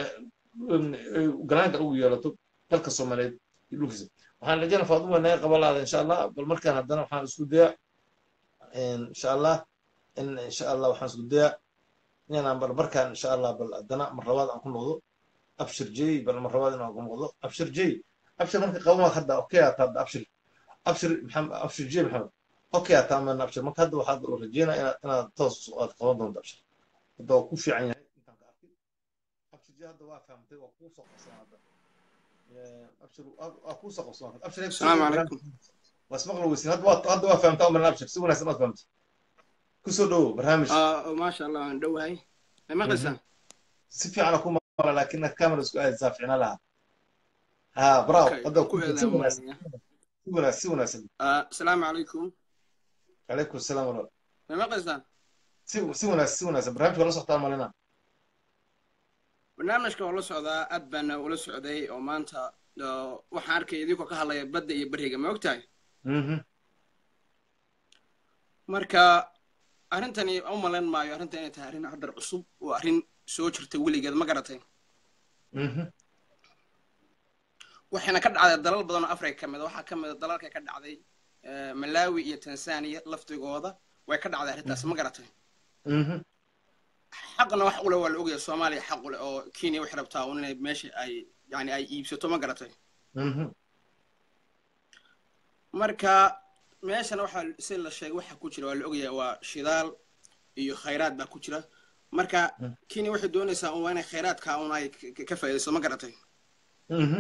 [SPEAKER 1] galaanka ugu yeelato dalka soomaaliyeed iyo dhulkiisa waxaan rajayna faaduma naga qaban laada insha allah bal markaan haddana waxaan isku dayaa insha allah in insha allah waxaan isku dayaa inaan bal markaan insha allah bal haddana mar labaad aan ku noqdo abshir jey bal mar labaad inaan ku noqdo abshir jey abshir marka qaban hadda okay aata hadda abshir abshir maxamed abshir jey maxamed okay aata amana abshir marka hadda waxaad rajeynaa inaad inaad toos aad qaban doonto abshir hadda waa ku fiican yahay intaan ka arkay abshir jey hadda waa fahamtay waa kuu soo qabsan hadda abshir waa kuu soo qabsan abshir
[SPEAKER 7] السلام عليكم
[SPEAKER 1] واسمع له وسين هذا هذا فهمت امر الابشر سوى ناس ما فهمت كسو دو برنامج
[SPEAKER 7] آه ما شاء الله aan dhowahay ma maqlaysaa
[SPEAKER 1] سفي على كوما لكن الكاميرا سكو زافعنا لها ها براو
[SPEAKER 7] Okay,
[SPEAKER 1] هذا
[SPEAKER 7] ku eedaa
[SPEAKER 1] سوى ناس
[SPEAKER 7] waaya.
[SPEAKER 1] سوى ناس سوى ناس
[SPEAKER 7] آه السلام عليكم
[SPEAKER 1] عليكم السلام ورحمه
[SPEAKER 7] ma maqlaysaan
[SPEAKER 1] سوى سوى ناس سوى ناس برنامج ولا صحت مالنا
[SPEAKER 7] barnaamijka oo la socdaa aad baana ula socday oo maanta oo waxaan arkay idinkoo ka hadlaya badda iyo beriga ma ogtahay
[SPEAKER 1] اها
[SPEAKER 7] marka arrintani u malayn maayo arrintan inay tahay arrin haddar cusub oo arrin soo jirta weligeed ma garatay
[SPEAKER 1] اها
[SPEAKER 7] waxayna ka dhacday dalal badan oo africa ka mid a waxaa ka mid a dalalka ka dhacday eh, malawi iyo tanzania laftigooda way ka dhacday arrintaas ma garatay
[SPEAKER 1] اها
[SPEAKER 7] xaqna wax ule waa la ogaya soomaaliya xaq ule oo kenya waxay rabtaa un inay meesha ay yani ay iibsato ma garatay
[SPEAKER 1] اها
[SPEAKER 7] marka meeshana waxaa si la sheegay waxa ku jira waa la ogaya waa shidaal iyo khayraad baa ku jira marka
[SPEAKER 1] Mm.
[SPEAKER 7] kenya waxay doonaysaa un waa inay khayraadka un ay ka- ka- ka faa'iidayso ma garatay
[SPEAKER 1] اها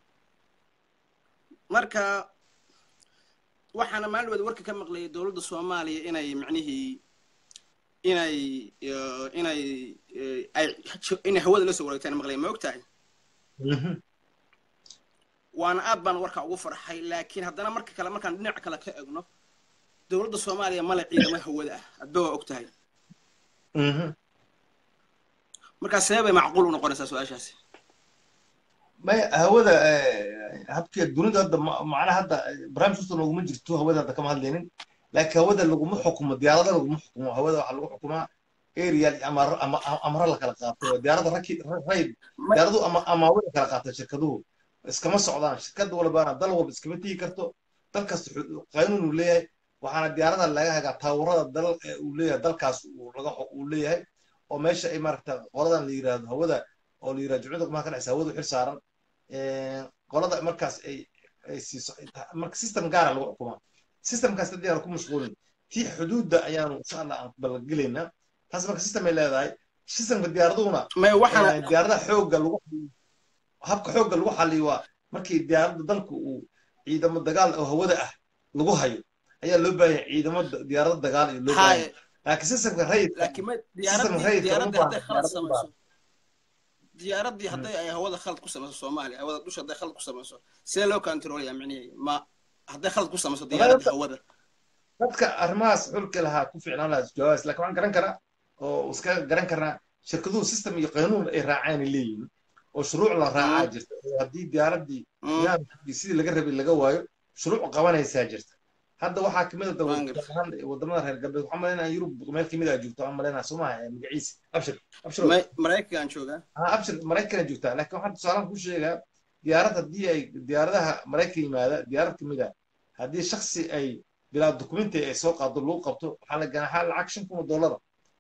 [SPEAKER 7] marka waxaana maalin wada warka ka maqlayay dowladda soomaaliya inay macnihii inay eh, inay eh, ay inay hawada la soo wareegtaan maqlay ma ogtahay
[SPEAKER 1] اها
[SPEAKER 7] waana aad baan warka ugu farxay laakiin haddana marka kale markaan dhinaca kale ka egno dowladda soomaaliya male ciidamo hawada ah adba waa og tahay
[SPEAKER 1] اها
[SPEAKER 7] markaa see bay macquul u noqonaysaa su-aashaasi
[SPEAKER 1] ما هودا habkii dunida hadda ma- macnaha hadda barnaamij kasta looguma jirto hawada hadda kama hadlaynin laakiin hawada laguma xukumo diyaarada laguma xukumo hawada waxaa lagu xukumaa aerial ama ama amra la kala qaato diyaarada raki rayd diyaaradu ama amaawada kala qaata shirkaduhu iskama socdaan shirkad walbaana dal walba iskama tigi karto dal kasta xu- qaanuun uu leeyahay waxaana diyaarada laga hagaa taawurada dal ee uu leeyahay dalkaas uu laga xu- uu leeyahay oo meesha ay maaragta qoladan la yiraahdo hawada oo la yiraahdo jumcada kumaa ka dhexaysa hawadu xil saaran qolada markaas ay ay siiso marka system gaara lagu xukumaa systemkaas haddii aan ku mashquulin tii xuduudda ayaanu insha allah aan balgelaynaa taas marka system ay leedahay systemka diyaaraduna
[SPEAKER 7] may waxaana
[SPEAKER 1] diyaaradaha xoogga lagu habka xoogga lagu xaliyo waa markii diyaaradda dalku uu ciidamo dagaal oo hawada ah lagu hayo ayaa loo baahan yahay ciidamo da- diyaarado dagaal iyo loo baahan
[SPEAKER 7] haye
[SPEAKER 1] yahay laakiin systemka rayidka
[SPEAKER 7] laakiin ma
[SPEAKER 1] System
[SPEAKER 7] diyaaradda
[SPEAKER 1] rayidka
[SPEAKER 7] diyaaradda
[SPEAKER 1] uma
[SPEAKER 7] hadday
[SPEAKER 1] baahna,
[SPEAKER 7] khalad
[SPEAKER 1] diyaaradda uma
[SPEAKER 7] samayso diyaaraddii hadday ay hawada khalad ku samayso soomaaliya hawada dusha hadday khalad ku samayso sidee loo controlaya micnihi ma hadday khalad ku samayso diyaaradda hawada
[SPEAKER 1] dadka arrimahaas xulka lahaa ku fiicnaan lahaa jawaabaas laakiin waxaan garan karaa oo iska garan karnaa shirkaduhu system iyo qanuun ay raacaan ay leeyihiin oo shuruuc la raacaa jirta oo haddii diyaaraddii nidaamkii sidii laga rabay laga waayo shuruuc qabanaysaa jirta hadda waxaa kamid ah wadamada reer galbeed waxaan malaynaa yurub meel kamid ah joogto waxaan malaynaa soomaha magaciisa abshir abshir
[SPEAKER 7] maraykan joogaa
[SPEAKER 1] abshir maraykan joogtaa laakiin waxaan tusaalaan ku sheegaa diyaarad haddii ay diyaaradaha maraykan yimaada diyaarad kamid ah haddii shaksi ay bilaa dukumenti ay soo qaado lagu qabto waxaa la ganaaxaa lacag shan kun oo dollara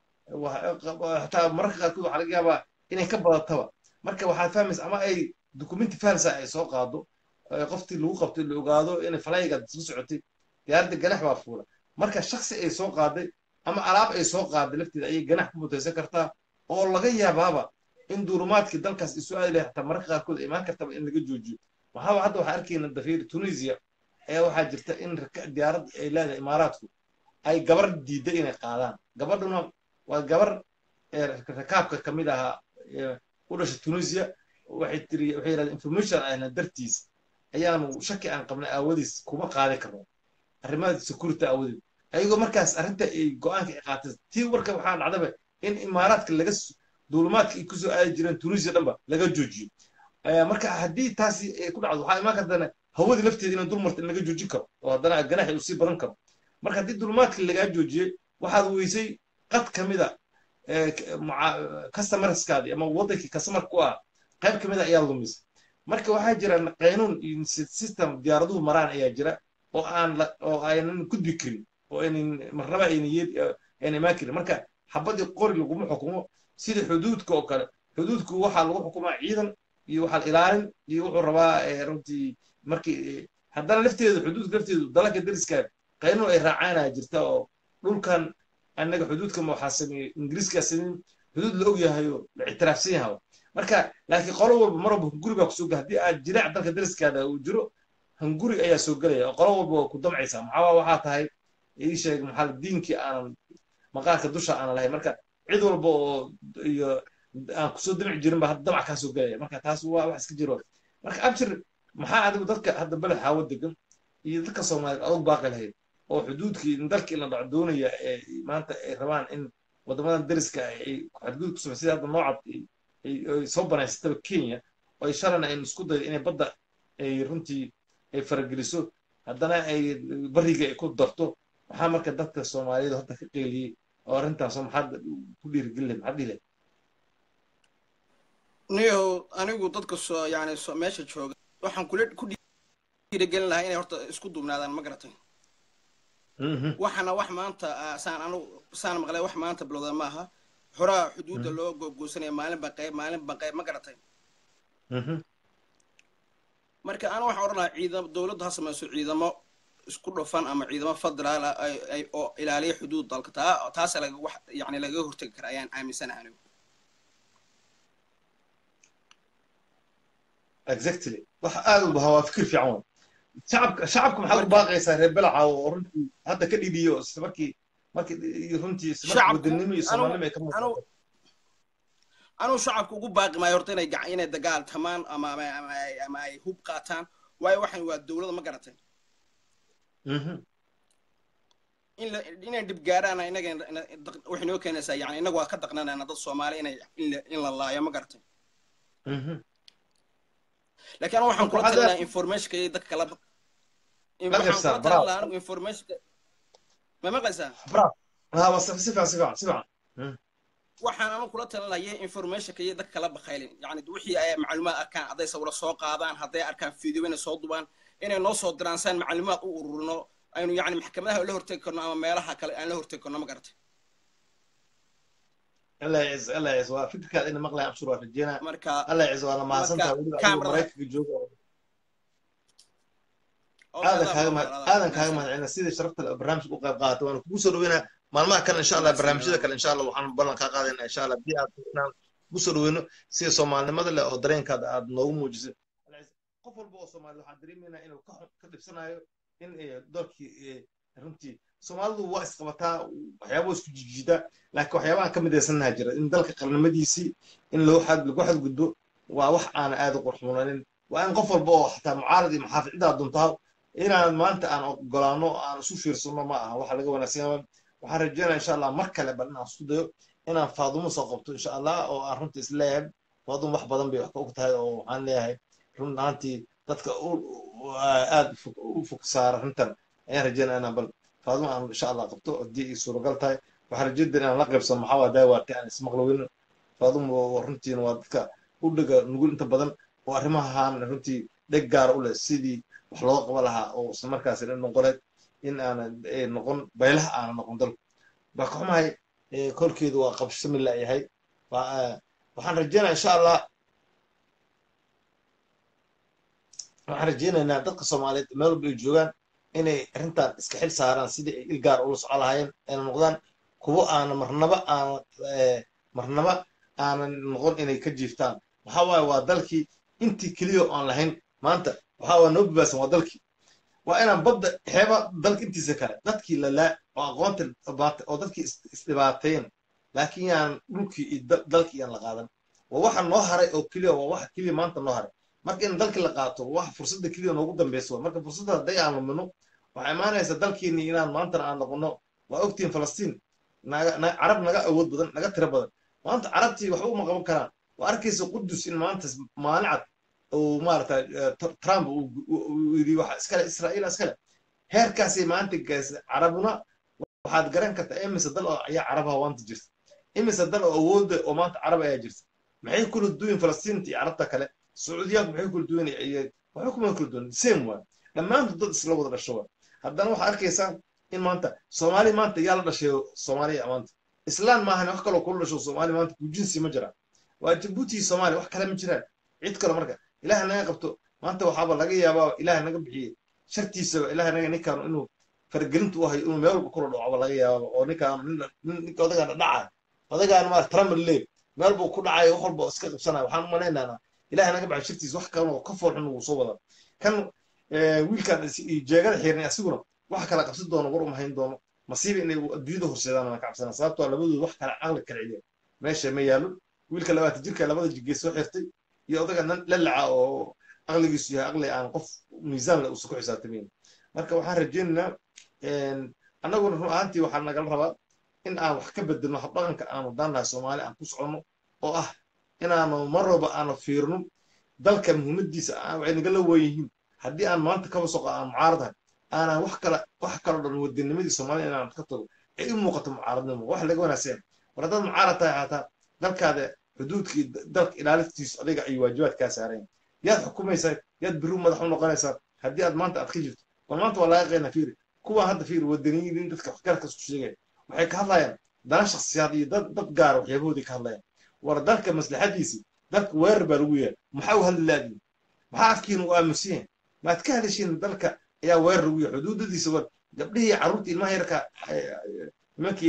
[SPEAKER 1] xataa mararka qaarkood waxaa laga yaabaa inay ka badataba marka waxaad fahmaysa ama ay dukumenti falsa ay soo qaado qoftii lagu qabtay la ogaado inay falayga isla socotay diyaaradda ganax baa fuula marka shaksi ay soo qaaday ama alaab ay soo qaaday lafteeda ayay ganax ku mutaysan kartaa oo laga yaabaaba in duurumaadkii dalkaas isu aadi lahay xataa mararka qaarkood imaan kartaba in laga joojiyo waxaaba hadda waxaa arkayna dafiir tunisia ayaa waxaa jirta in diyaarad ay leedahay imaaraadku ay gabar diidda inay qaadaan gabadhuna waa gabar rakaabka ka mid ahaa u dhashay tunisia waxay tiri waxay yidhahdeen information ayna dartiis ayaanu shaki aan qabnay aawadiis kuma qaadi karno arrimaha security aawadeed ayagoo markaas arrinta ay go-aanka ay qaatay tii warka waxaa dhacdaba in imaaraadka laga duulumaadka ay kusoo aadi jireen tunisia dhanba laga joojiyo marka haddii taasi ay ku dhacdo waxaa imaan kartana hawadii lafteeda inaan dulmarta in laga joojin karo oo haddana ganaxi uu sii badan karo marka haddii duulumaadka lagaa joojiyey waxaad weysay qad ka mid a customerskaadi ama waddankii customer ku ah qayb ka mid a ayaa lumisay marka waxaa jira qaynuun iyo system diyaaraduhu maraan ayaa jira oo aan oo aynan gudbi karin oo aynan marnaba ayna yeed ayna imaan karin marka xabadii qori laguma xukumo sida xuduudka oo kale xuduudku waxaa lagu xukumaa ciidan iyo waxaa ilaalin iyo wuxuu rabaa runtii markii haddana lafteedu xuduudka lafteedu dalalka dariska qaynuun ay raacaanaa jirta oo dhulkan annaga xuduudka waxaa sameeyey ingiriiskaa sameeyey xuduud la og yahay oo la ictiraafsan yahay marka laakiin qolo walba mar walba hunguri baa kusoo gala haddii aad jiraac dalka dariskaada uu jiro hunguri ayaa soo gelaya oo qolo walba waa ku damcaysaa maxaa waxaa tahay ii sheeg maxaa diinkii aanan maqaarka dusha aanan lahayn marka cid walba oo iyo aan kusoo damci jirin ba damac kaa soo gelaya marka taas waa wax iska jiro marka abshir maxaa adigu dadka hadda beled xaawo degan iyo dadka soomaaliyeed adag baaqi lahayd oo xuduudkii in dalkii la dhaco doonaya ee maanta ay rabaan in waddamadan dariska ay xadgudub ku samay sida hadda noocad ay soo banaysataba kenya oo ay shalana aynu isku dayo inay badda ay runtii ay farageliso haddana ay bariga ay ku darto maxaa marka dadka soomaaliyeed hadda ka qeyliyey oo arrintaasoo maxaad ku dhiirigelin lahay maxaad dhihi lahay
[SPEAKER 7] niyo anigu dadka soo yani meesha jooga waxaan kula ku dhiirigelin lahaa inay horta isku duubnaadaan ma garatay waxana wax maanta saan anu saan maqlay wax maanta bilowda maaha horaa xuduudda loo googoosanaya maalinba qayb maalinba qayb ma garatay marka anu waxaan odhan lahaa ciidam dowladdu ha samayso ciidamo isku dhufan ama ciidamo federaal ah ay oo ilaaliya xuduud dalka taa taasa laga wax yani lagaga hortegi kara ayaan aaminsanahay anigu
[SPEAKER 1] exactly wax aad u baha waa fikir fiican wey shacabka shacabka maxaad u baaqaysaa reer belaca oo runtii hadda ka dhidiyo isla markii markii runtii isla markii wadanimo iyo soomaalnimo ay ka muuqato
[SPEAKER 7] anuu shacabka ugu baaqi maayo horta inay inay dagaal tamaan ama ama ama ay hub qaataan waayo waxan waa dowladda ma garatay in la inay dhib gaaraan inaga waxay noo keenaysaa yani inaga waa ka daqnanayna dad soomaali inay in la laayo ma garatay laakiin anu waxaan kula talinayaa informationka iyo dadka kala waxaan kula talin lahaa anigu informationka ma maqlaysaa waxaan anu kula talin lahaa informationka iyo dadka kala bakaylin yani wixii ay macluumaad arkaan hadday sawiro soo qaadaan hadday arkaan video inay soo dubaan inay noo soo diraan saan macluumaad u ururino aynu yani maxkamadaha la hortegi karno ama meelaha kale aan la hortegi karno ma garatay
[SPEAKER 1] الله يعز الله يعز وفكرك إن مقلع أبشر وفجينا
[SPEAKER 7] marka
[SPEAKER 1] الله يعز وأنا ما
[SPEAKER 7] marka
[SPEAKER 1] سنت أقول
[SPEAKER 7] camera-
[SPEAKER 1] مريك في جوجل هذا كلام هذا كلام أنا سيدي شرفت البرنامج وقف قاعد وأنا بوصل وينا ما ما كان إن شاء الله برنامج ذاك إن شاء الله وحنا بلنا كقاعد إن شاء الله بيا بوصل وينه سيدي سومال لماذا لا أدرين كذا نو موجز قفل بو سومال waxaa dareemayna inuu ka ka dhibsanayo in doonkii runtii soomaalidu waa isqabataa waxyaaba isku jijiida laakiin waxyaabahan ka midaysannaha jira in dalka qarnimadiisii in loo xad lagu xadgudbo waa wax aana aad u qurxuunanin waa in qof walba oo xataa mucaarad iyo maxaafid cidaa duntaa inaan maanta aan ogolaano aan isu fiirsano ma aha waxa laga wanaagsan waxaan rajeynaya insha allah mar kale bal inaan isku dayo inaan faadumo soo qabto insha allah oo aan runta isleeyahay faadum wax badan bay wax ka og tahay oo waxaan leeyahay run ahaantii dadka aad u fog saara runtan ayaan rajeynaya inaan bal faaduma aan insha allah qabto haddii ay suuragal tahay waxaan rajeynaya inaan la qaybsano maxaa waa daawaatay aan ismaqlowin faaduma runtiina waa dadka u dhega nugul inta badan oo arrimahan runtii dheg gaara u leh sidii wax looga qaba lahaa oo isla markaasi dhan noqoneed in aana noqon baylaha aana noqon dalku baa ka xumahay kolkeedu waa qabsami la'yahay waxaan rajeynaya insha allah waxaan rajeynaynaa dadka soomaaliyeed meel walba ay joogaan inay arrintan iska xil saaraan sidii ay il gaar ula socon lahaayeen ayna noqdaan kuwo aana marnaba aana marnaba aanan noqon inay ka jiiftaan waxaa waaye waa dalkii intii keliya aan lahayn maanta waxaa waa noo babaasan waa dalkii waa inaan badda xeeba dalka intiisa kale dadkii lalaa oo aqoonta baata oo dadkii isdhibaateyn laakiin yaan dhulkii iyo dalkii yaan la qaadan waa waxa noo haray oo keliya waa waxa keliya maanta noo haray marka in dalkii la qaato waxa fursadda keliya noogu dambeysa waa marka fursadda hadday aan lumino waxaa imaanaysa dalkiini inaan maantana aan noqono waa ogtiin falastiin carab naga awood badan naga tiro badan maanta carabtii waxba uma qaban karaan waa arkaysa qudus in maanta maalin cad uu maarata trump uu yidhi waxa iskale israa'iila iskale heerkaasay maanta gaasa carabuna waxaad garan kartaa imise dal oo ayaa carabaha maanta jirta imise dal oo awooda oo maanta carab ayaa jirta maxay kula duwan falastiinta iyo carabta kale sacuudiyaanku maxay kula duwan waxba kuma kula duwan same waa dhammaantood dad isla wada dhasho waa haddana waxaa arkaysaa in maanta soomaali maanta yaa la dhashay soomaaliya maanta islaan maahan wax kaloo kula dhasho soomaali maanta kujinsi ma jiraan waa jabuuti soomaaliya wax kale ma jiraan cid kale marka ilaah naga qabto maanta waxaaba laga yaabaa ilaah naga bixiyey shartiisaba ilaah naga ninkaan inuu fargelintu u hayo inuu meel walba kula dhacaba laga yaabaa oo ninkaan ninka odagaan dhaca odagaan ma trump lee meel buu ku dhacay wax walba iska qabsanaya waxaan u malaynaynaa ilaah naga baxay shartiisa wax kale oo ka fool xun uu soo wada kan wiilkan jeegada xiirnay asiguna wax kala qabsan doono war uma hayn doono masiiba inay adduunyada horseedaan aan ka cabsana sababtoo labadooda wax kale caqli kala celiya meesha ma yaalo wiilka labaatan jirka labada jigeed soo xirtay iyo odaga la laca oo aqligiisu yahay aqli aan qof miisaan le uusa ku xisaabtamayn marka waxaan rajaynaynaa annaguna run ahaantii waxaa nagala rabaa in aan wax ka bedelno habdhaqanka aanu daannahay soomaali aan ku soconno oo ah inaanu mar walba aanu fiirno dalka muhiimadiisa waxay nagala weeyihiin haddii aan maanta kaba soqo aan mucaaradahay aanan wax kale wax kaloo dhan wadanimadii soomaalida inaan ka tago ay u muuqato mucaaradnimo wax laga wanaagsan war haddaad mucaarad tahay xataa dalkaada xuduudkii dalka ilaalintiisu adiga ay waajibaad kaa saareen yaad xukumaysaa yaad biru madax u noqonaysaa haddii aad maanta aad ka jirto bal maanta waa laga qeynaa fiiri kuwa hadda fiiri wadaniyiin dadka waxgarka isku sheegaya waxay ka hadlayaan dana shaksiyaad iyo dad dad gaara waxyaabahoodii ka hadlayaan war dalka maslaxadiisii dalka weerar baa lagu yahay maxaa u hadli laadiin maxaa afkiina u aamusan yahay maad ka hadashiin dalka ayaa weerar lagu yahay xuduudadiisa war gabdhihii carruurtii ilmaha yarka nimankii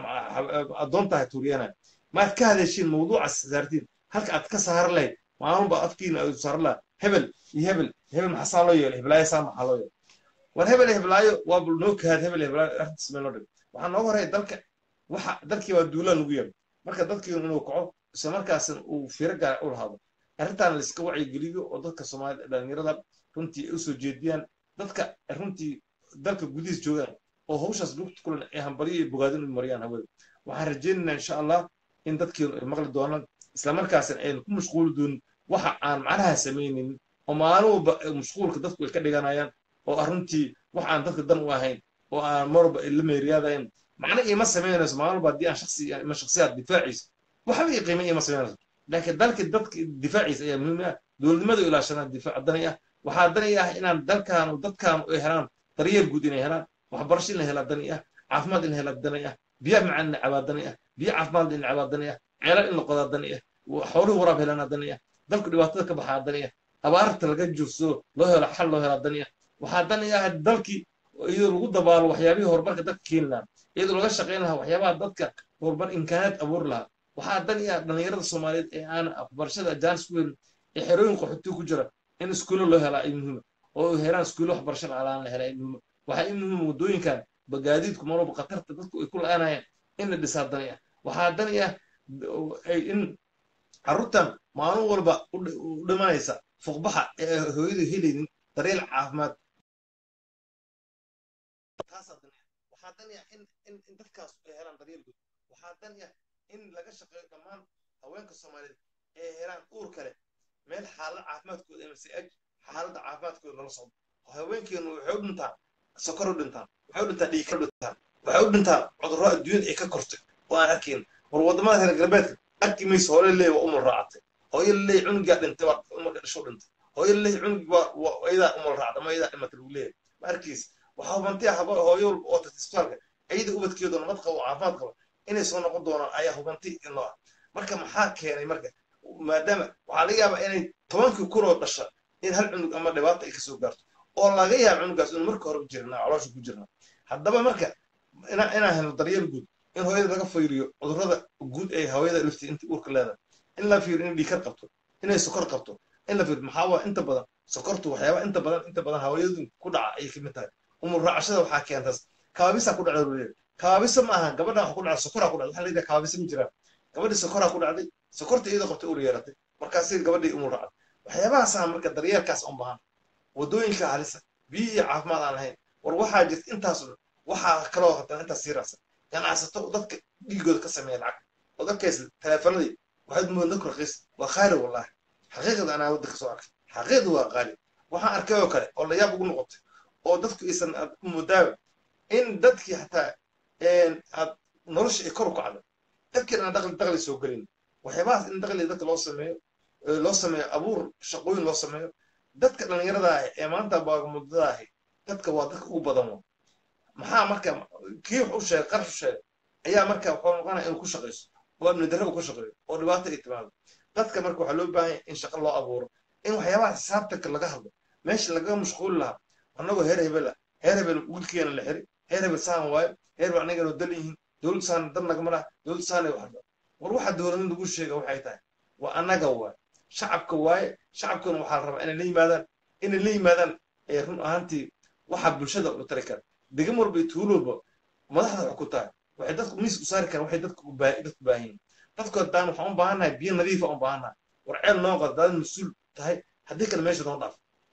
[SPEAKER 1] addoonta ahay tuuriyanaya maad ka hadashiin mawduuca saartiin halka aad ka saaran lahayd maalunba afkiina aad saaran lahaa hebel iyo hebel hebel maxaa loo yeelay heblaayo saa maxaa loo yeelay war hebel heblaayo waa bul noo kaad hebel heblaayo arrintiis meel noo dhig waxaa nooga horaya dalka waxa dalkii waa duulaan lagu yeelay marka dadkii inuu kaco isla markaasna uu fiiro gaara u lahaado arrintan la iska wacyigeliyo oo dadka soomaalida dhalinyarada runtii ay usoo jeediyaan dadka runtii dalka gudihiis joogaan oo hawshaas lugta kulan ay hambalyo iyo bogaadin u mariyaan hawada waxaan rajaynaynaa insha allah in dadkeenu ay maqli doonaan islamarkaasna aynu ku mashquuli doonin waxa aan macnaha samaynin oo maalin walba mashquulka dadku ay ka dhiganayaan oo arrintii wax aan dadka dan u ahayn oo aan marwalba ay la meeriyaadayn macna iima samaynayso maalin walba haddii aan shaksi ima shaksiyaad difaaciisa waxba ii qiima iima samaynayso laakiin dalka dadka difaaciisa ayaa muhiim ah dowladnimada ilaashanaa difaac dani ah waxaa dani ah inaan dalkaanu dadkaanu ay helaan daryeel guud inay helaan waxbarasho in la helaa dani ah caafimaad in la helaa dani ah biyaha macaan in la cabaa dani ah biyo caafimaad in la cabaa dani ah ceelal in la qodaa dani ah xooluhu waraab helanaa dani ah dalku dhibaatada ka baxaa dani ah abaarta laga joogsado loo helo xal loo helaa dani ah waxaa dani ah dalkii iyadoo lagu dabaalo waxyaabihii horumarka dadka keeni lahaa iyadoo laga shaqayn lahaa waxyaabaha dadka horumar imkaanaad abuuri lahaa waxaa dani ah dhallinyarada soomaaliyeed ee aan waxbarashada jaanis ku helin ee xerooyin qaxootiga ku jira in iskuulo loo helaa ay muhiima oo ay helaan iskuulo waxbarasho la'aan la helaa ay muhiima waxaa i muhiima waddooyinkan bagaadiidku mar walba khatarta dadku ay ku la-aanayaan in la dhisaa dani ah waxaa dani ah in carruurtan maalin walba u dhimanaysa fuqbaxa ee hooyadu helaynin daryeel caafimaad taasaa dani ah waxaa dani ah in in in dadkaas ay helaan daryeel guud waxaa dani ah in laga shaqeeyo dhammaan haweenka soomaaliyeed ay helaan uur kale meel xaalad caafimaadkooda msaj xaaladda caafimaadkooda lala socdo haweenkeenu waxay u dhintaan sokor u dhintaan waxay u dhintaan dhiigka u dhintaan waxay u dhintaan cudurro adduunyada ay ka kortay oo aan arkayn war waddamada reer galbeedka arki mayso hooyo leey waa umul raacatay hooyo leey cunugaa dhintay waa marka dhasho dhintay hooyo leey cunugii waa ayadaa umul raacday ama ayadaa dhimatay lagu leeyahay ma arkaysa waxaa hubanti ah hooyo walba oo tagtay isbitaalka ayada ubadkeedu nabad qabo caafimaad qabo inay soo noqon doonaan ayaa hubanti inoo ah marka maxaa keenay marka maadaama waxaa laga yaabaa inay tobankii kun oo dhasha in hal cunug ama dhibaata ay kasoo gaarto oo laga yaabo cunugaas inuu marka hore jirnaa caloosha ku jirnaa haddaba marka inaan helno daryeel guud in hooyada laga fiiriyo cudurrada guud ee hooyada laftii inta uurka leedahay in la fiiriyo inay dhiikar qabto inay sokor qabto in la fiiriyo maxaa waa inta badan sokortu waxyaaba inta badan inta badan haweenadu ku dhaca ayay kamid tahay umur raacashada waxaa keentas kaabisa ku dhacda leeyahay kaabisa ma aha gabadha waxa ku dhacda sokoraa ku dhacda waxaa leeyahay kaabisa ma jiraan gabadhii sokoraa ku dhacday sokorta iyadoo qabtay uur yeeratay markaasi gabadhii umur raacday waxyaabahaasa marka daryeelkaas un baahan waddooyinka halisa biyo iyo caafimaad aan lahayn war waxaa jirta intaas dhan waxaa kaloo haddana intaas sii raacsan ganacsato dadka dhiigooda ka sameeya lacag oo dadkays taleefanadii waxaad moodaa dadku raqiis waa qaali wallahi xaqiiqda anaa wadda kasoo arkay xaqiiqda waa qaali waxaan arkay oo kale oo layaab ugu noqotay oo dadku aysan moodaaba in dadkii hataa aad nolosha ay kor u kacda dadkii aan daqli daqli soo gelin waxyaabahaas in daqli dadka loo sameeyo loo sameeyo abuur shaqooyin loo sameeyo dadka dhallinyarada ah ee maanta baagamuddada ahi dadka waa dadka ugu badan wa maxaa marka kii wax u sheegay qarash u sheegay ayaa marka wuxuu noqonaya inuu ku shaqayso oo amni darro uu ku shaqeeyo oo dhibaato ay timaado dadka marka waxaa loo baahan in shaqo loo abuuro in waxyaabaha xisaabtanka laga hadlo meesha lagaga mashquuli lahaa annagoo heer hebel ah heer hebel wiilkeena la xiri heer hebel saan waayo heer hebel anagana dal yihiin dowlad saan dan nagama laha dowlad saanay waxba war waxa dowladnimada lagu sheega waxay tahay waa annaga waaye shacabka waaye shacabkuna waxaa la rabaa inay la yimaadaan inay la yimaadaan ee run ahaantii waxa bulshada u tari kara degam walba iyo tuulo walba madaxda wax ku tahay waxay dadku miis u saari karaan waxay dadku dadku baahan yihiin dadku haddaan waxaan u baahannahay biyo nadiifa u baahannahay war ceel noo qad haddaad mas-uul tahay haddii kale meesha noo dhaaf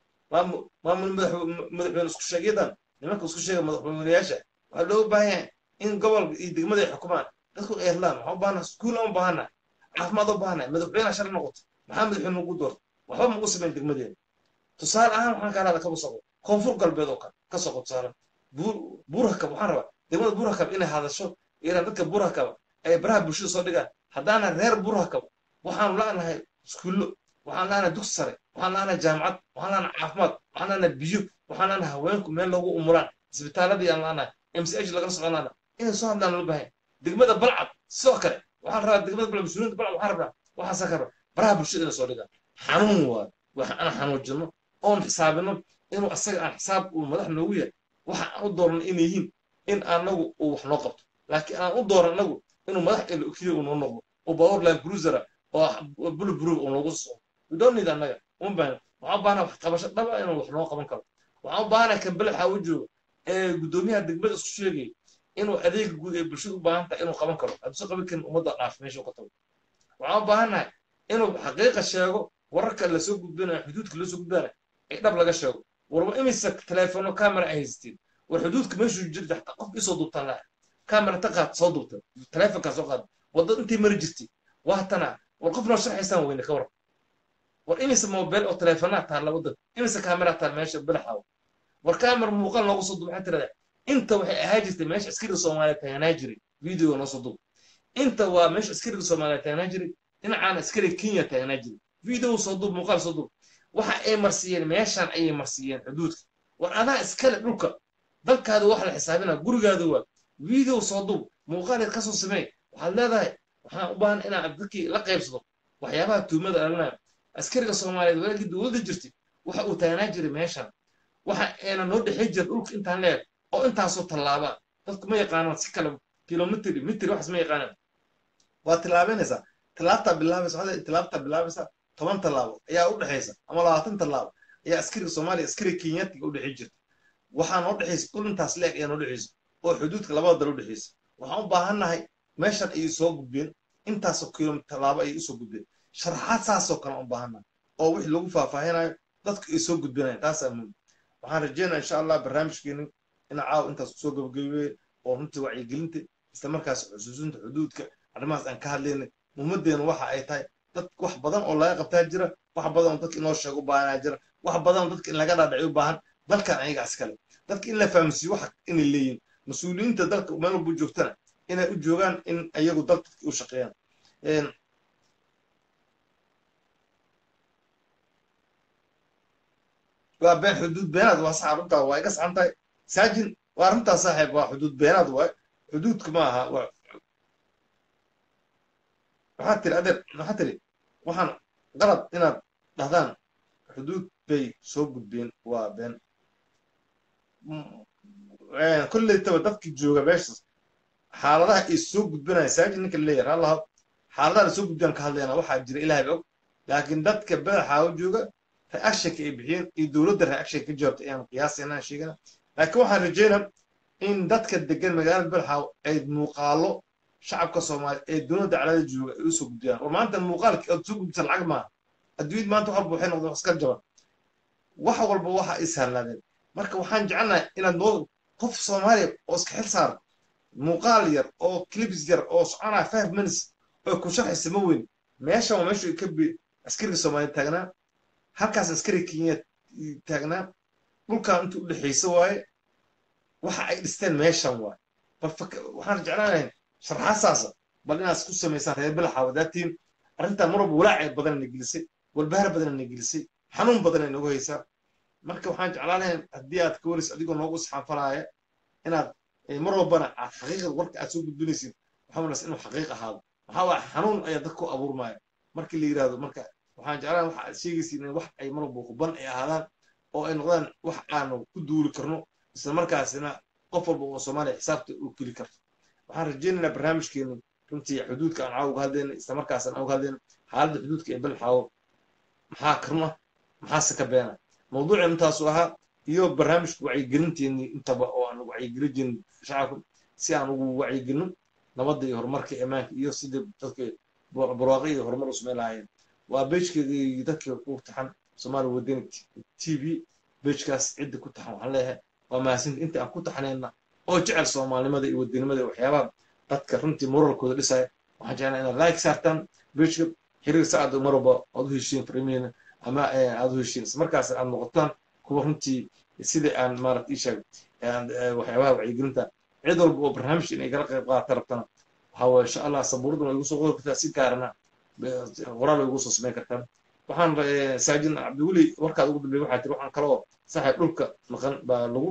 [SPEAKER 1] maamul madaxweyne isku sheegyadan nimanka isku sheega madaxweynayaasha waxaa looga baahan yahay in gobolka iyo degmada ay xukumaan dadku ay hadlaan waxaan u baahannahay iskuul aan u baahannahay caafimaad u baahannahay madaxweynaha shar noqoto maxaa madaxweyne ugu doorta waxba ma ugu samayn degmadeeda tusaale ahaan waxaan ka hadlaa kaba soqo koonfur galbeed oo kale ka soqo tusaale buurhakab waxaan rabaa degmada buurhakab inay hadasho iran dadka buurhakaba ay baraha bulshada soo dhigaan haddaana reer buurhakab waxaanu la'nahay iskuullo waxaan la'nahay dugsi sare waxaan la'nahay jaamacad waxaan la'nahay caafimaad waxaan la'nahay biyo waxaan la'nahay haweenku meel loogu umulaan isbitaaladii aan la'nahay m c h lagala socon la'nahay inay soo hadlaan loo baahan degmada balcad sidoo kale waxaan rabaa degmada balcad mas-uuliyiinta balcad waxaan rabaa waxaasaa ka rabaa baraha bulshada inay soo dhigaan xanuun waayo wax aan xanuujino oon xisaabino inuu asaga aan xisaab uu madax noogu yahay waxa aan u dooran inay yihiin in anagu uu wax noo qabto laakiin aan u dooran anagu inuu madax keliya uu noo noqdo oo powerline cruiser oo bulletproof uu noogu socdo we don't need annaga uma baahna waxaan u baahnaa wax qabasho dhaba inuu wax noo qaban karo waxaan u baahnaa kan belexa u joogo ee guddoomiyaha degmada isku sheegay inuu adeega guud ee bulshada u baahan tahay inuu qaban karo hadduusan qaban karin ummadda dhaaf meesha ka tago waxaan u baahannahay inuu xaqiiqa sheego wararka lasoo gudbinayo xuduudka lasoo gudbinayo ee dhab laga sheego warba imise teleefono camera ay haysteen war xuduudka meeshuu jirta xataa qof isoo duubtaan laha camera ta qaad soo duubta teleefonkaa soo qaad wadda intii mari jirtay waatana war qof noo sharxaysaan weyne ka waran war imise mobile oo teleefonaa taalla waddan imise camera taal meesha badaxaawo war camera muuqaal noogu soo duub waxaa tirada inta waxay ahaa jirtay meesha askariga soomaaliya taaganaa jiray videoga noo soo duub inta waa meesha askariga soomaaliya taaganaa jiray dhinacaana askariga kenya taaganaa jiray video soo duub muuqaal soo duub waxa ay marsiiyeen meeshaan ayay marsiiyeen xuduudka war adaa iskale dhulka dalkaada wax la xisaabina gurigaada waa video soo duub muuqaaleed ka soo sameey waxaad leedahay waxaan u baahan inaan dadkii la qaybsado waxyaabaha tuumada dhalinayo askariga soomaaliyeed walaagii dowladda jirtay waxa uu taagnaa jiray meeshaan waxa ayna noo dhexey jira dhulka intaan leeg oo intaasoo tallaabaa dadku ma yaqaanaan si kale kilomitri mitri waxas ma yaqaanaan waa tillaabanaysaa tillaabtaa bilaabaysa waxaad tillaabtaa bilaabaysaa toban tallaabo ayaa u dhexaysa ama labaatan tallaabo ayaa askariga soomaaliya askariga kenyaatiga u dhexey jirta waxaa noo dhexaysa dhul intaas leeg ayaa noo dhexaysa oo xuduudka labada dal u dhexeysa waxaan u baahannahay meeshan ayay soo gudbeen intaasoo kilomitr tallaabo ayay usoo gudbeen sharaxaad saasoo kale u baahannahay oo wixii lagu faahfaahinayo dadku ay soo gudbinayan taasaa muhim waxaan rajeynaya insha allah barnaamijkeeni ina caawa intaas kusoo gabagabeeye oo runtii wacyigelinta isla markaas xusuusinta xuduudka arrimahaas aan ka hadlaynay muhimadeenu waxa ay tahay dad wax badan oo laga qabtaa jira wax badan oo dadka inoo sheega u baahanaa jira wax badan oo dadka in laga dhaadhaciyo u baahan dalkan ayaga iskale dadka in la fahamsiiyo waxa inay leeyihin mas-uuliyiinta dalka meel walba joogtana inay u joogaan in ayagu dalka u shaqeeyaan waa been xuduud beenaad waa sax arrintaa waa iga saxan tahay saajin waa arrintaa saaxiib waa xuduud beenaad waay xuduudka ma aha waa waxaad tiri adeer waxaad tiri waxaan qalad inaad dhahdaan xuduud bay soo gudbeen waa been kollaytaba dadki jooga meeshaas xaaladaha ay soo gudbinaya saajin ninka leeyahay allaha xaaladaha la soo gudbiyaan ka hadlayna waxaa jira ilaahay og laakiin dadka badaxaawo jooga reactionka ay bixiyeen iyo dowladda reactionka ka jawaabtay ayaan qiyaasayna sheegana laakiin waxaan rajeynaa in dadka degan magaalada badaxaawo ay muuqaalo shacabka soomaaliya ee dowladda calada jooga ay usoo gudbiyaan war maanta muuqaalki aad soo gudbisa lacag maaha adduunyada maanta wax walba waxay noqdeen wax iska jaban wax walba waxa ay sahlaadeen marka waxaan jecelnahay inaad noo qof soomaaliya oo iska xil saara muuqaal yar oo clips yar oo soconaya five minutes oo ku sharxaysa ma weyn meeshan waa meeshu ka bi askariga soomaaliya taagnaa halkaas askari kenya taagnaa dhulkan inta u dhexaysa waaye waxa ay dhisteen meeshan waaye bal waxaan jeclaanahay sharxaasaasa bal inaad isku samaysaan reer bilaxa wadaatiin arrintan mar walba walaac badan na gelisay walbahaar badan na gelisay xanuun badan ay nagu haysaa marka waxaan jeclaanahay haddii aad ka waraysa adigoo noogu isxaanfalaaya inaad mar walbana aad xaqiiqda warka aad soo gudbinaysid waxaa wanaagsan inuu xaqiiq ahaado maxaa waa xanuun ayaa dadka ku abuurmaya markii la yidhaahdo marka waxaan jeclaan waxa aad sheegaysiin in wax ay mar walba huban ay ahaadaan oo ay noqdaan wax aanu ku duuli karno isla markaasina qof walba oo soomaaliya xisaabta uu geli karto waxaan rajaynaynaa barnaamijkeenu runtii xuduudka aan caawa uga hadlayna isla markaas aan uga hadlayna xaaladda xuduudka ee balxaawo maxaa karma maxaase ka beena mawduucii intaasu ahaa iyo barnaamijka wacyigelinteennii intaba oo aan wacyigelin jirin shacabka si aan ugu wacyigelino nabadda iyo horumarka imaanka iyo sidii dadka barwaaqo iyo horumar u samayn lahaayeen waa beejkeedii dadka ku taxan soomaali wadani t v beejkaas cidda ku taxan waxaan leeyahay waa mahadsanti inta aan ku taxnayna oo jecel soomaalinimada iyo wadanimada iyo waxyaabaha dadka runtii moralkooda dhisaya waxaan jeclaa inaad like saartaan beejka xiriir saacad mar walba aad u heshiin fariimihiina ama aad u heshiin isla markaas aad noqotaan kuwa runtii sida aan maarata ii sheeg waxyaabaha wacyigelinta cid walba oo barnaamijka inay kala qayb qaadata rabtana waxaa waye insha allah sabuuraduna igu soo qori kartaa si gaarana qoraal way igu soo samayn kartaan waxaan saajin cabdiweli warkaad ugu dambeeyay waxaa tiri waxaan kaloo saxay dhulka maqan baa lagu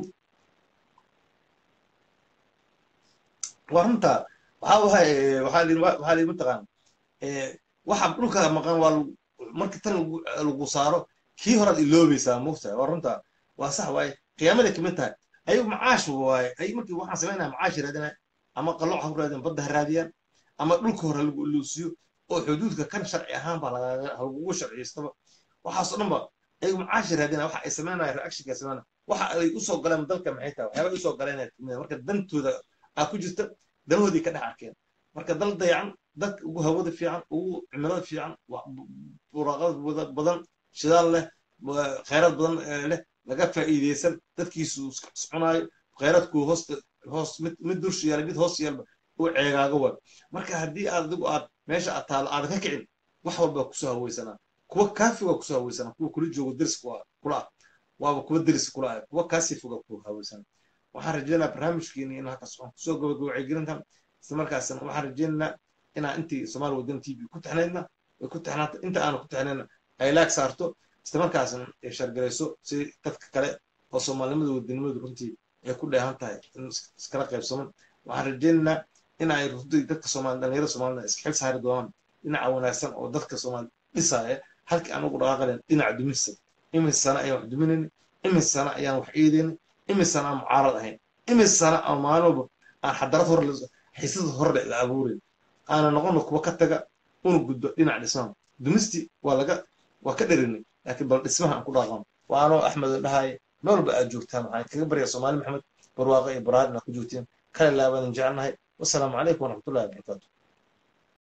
[SPEAKER 1] waa runta waxaa wahay waxaa lii waxaa lii mataqaan waxa dhulka maqan waa marka tan lagu saaro kii horaad iloobaysaa mugtahay waa runta waa sax waaye qiyaamada kamid tahay ayagu macaash waaye ay markii waxaan samaynaya macaash raadinaya ama qalooc ha ku raadiyaan badda ha raadiyaan ama dhulka hore lagu iluusiyo oo xuduudka kan sharci ahaan baa lagugu sharciystaba waxaasoo dhan ba ayagu macaashi raadinaya waxa ay samaynaya reactionka samaynaya waxa ay usoo galeen dalka maxay tahay waxyaaba ay usoo galeen marka dantooda aa ku jirta danahoodii ka dhex arkeen marka dal dayacan dadka ugu hawada fiican ugu cimilada fiican buraaqada badan shidaal leh khayraad badan leh laga faa'iideysan dadkiisu cunaayo khayraadku hoosta hoos mid mid dusha yaala mid hoos yaalba u ceegaaga waay marka haddii aad adigu aad meesha aad taalo aadan ka kicin wax walba kusoo haweysanaa kuwa kaafi waa kusoo haweysanaa kuwa kula joogo deris kula ah waaba kuwa deris kula ah kuwa kaasii foga ku haweysanaa waxaan rajaynayaa barnaamijkeeni in halkaas waxaan kusoo gabagabacay gelintan isla markaasna waxaan rajaynaynaa inaan intii soomaali wadan t v ku taxnaydna way ku taxnaata inta aanu ku taxnayna ay laag saarto isla markaasna ay shargarayso si dadka kale oo soomaalinimada wadanimadu runtii ay ku dheehan tahay in iskala qaybsaman waxaan rajaynaynaa in ay runtii dadka soomaali dhalinyarada soomaalida iska xil saari doonaan dhinaca wanaagsan oo dadka soomaali dhisaya halkii aan ugu dhaqaaqalen dhinaca dumista imis sana ayaan wax duminayna imis sana ayaan wax eedayna imis sana aan mucaarad ahayn imis sana aan maalin walba aan xadarad hore xiisada hore la abuurayn aana noqono kuwa ka taga una gudbo dhinaca dhismaha dumisti waa laga waa ka dherinay laakiin bal dhismaha aan ku dhaqano waa anoo axmed oo dhahaye meel walba aad joogtaan waxaan kaga baryaa soomaali maxamed barwaaqo iyo baraar inaad ku joogteen kale laabadan jecelnahay wasalaamu calaykum waraxmatullahi wabarakaatu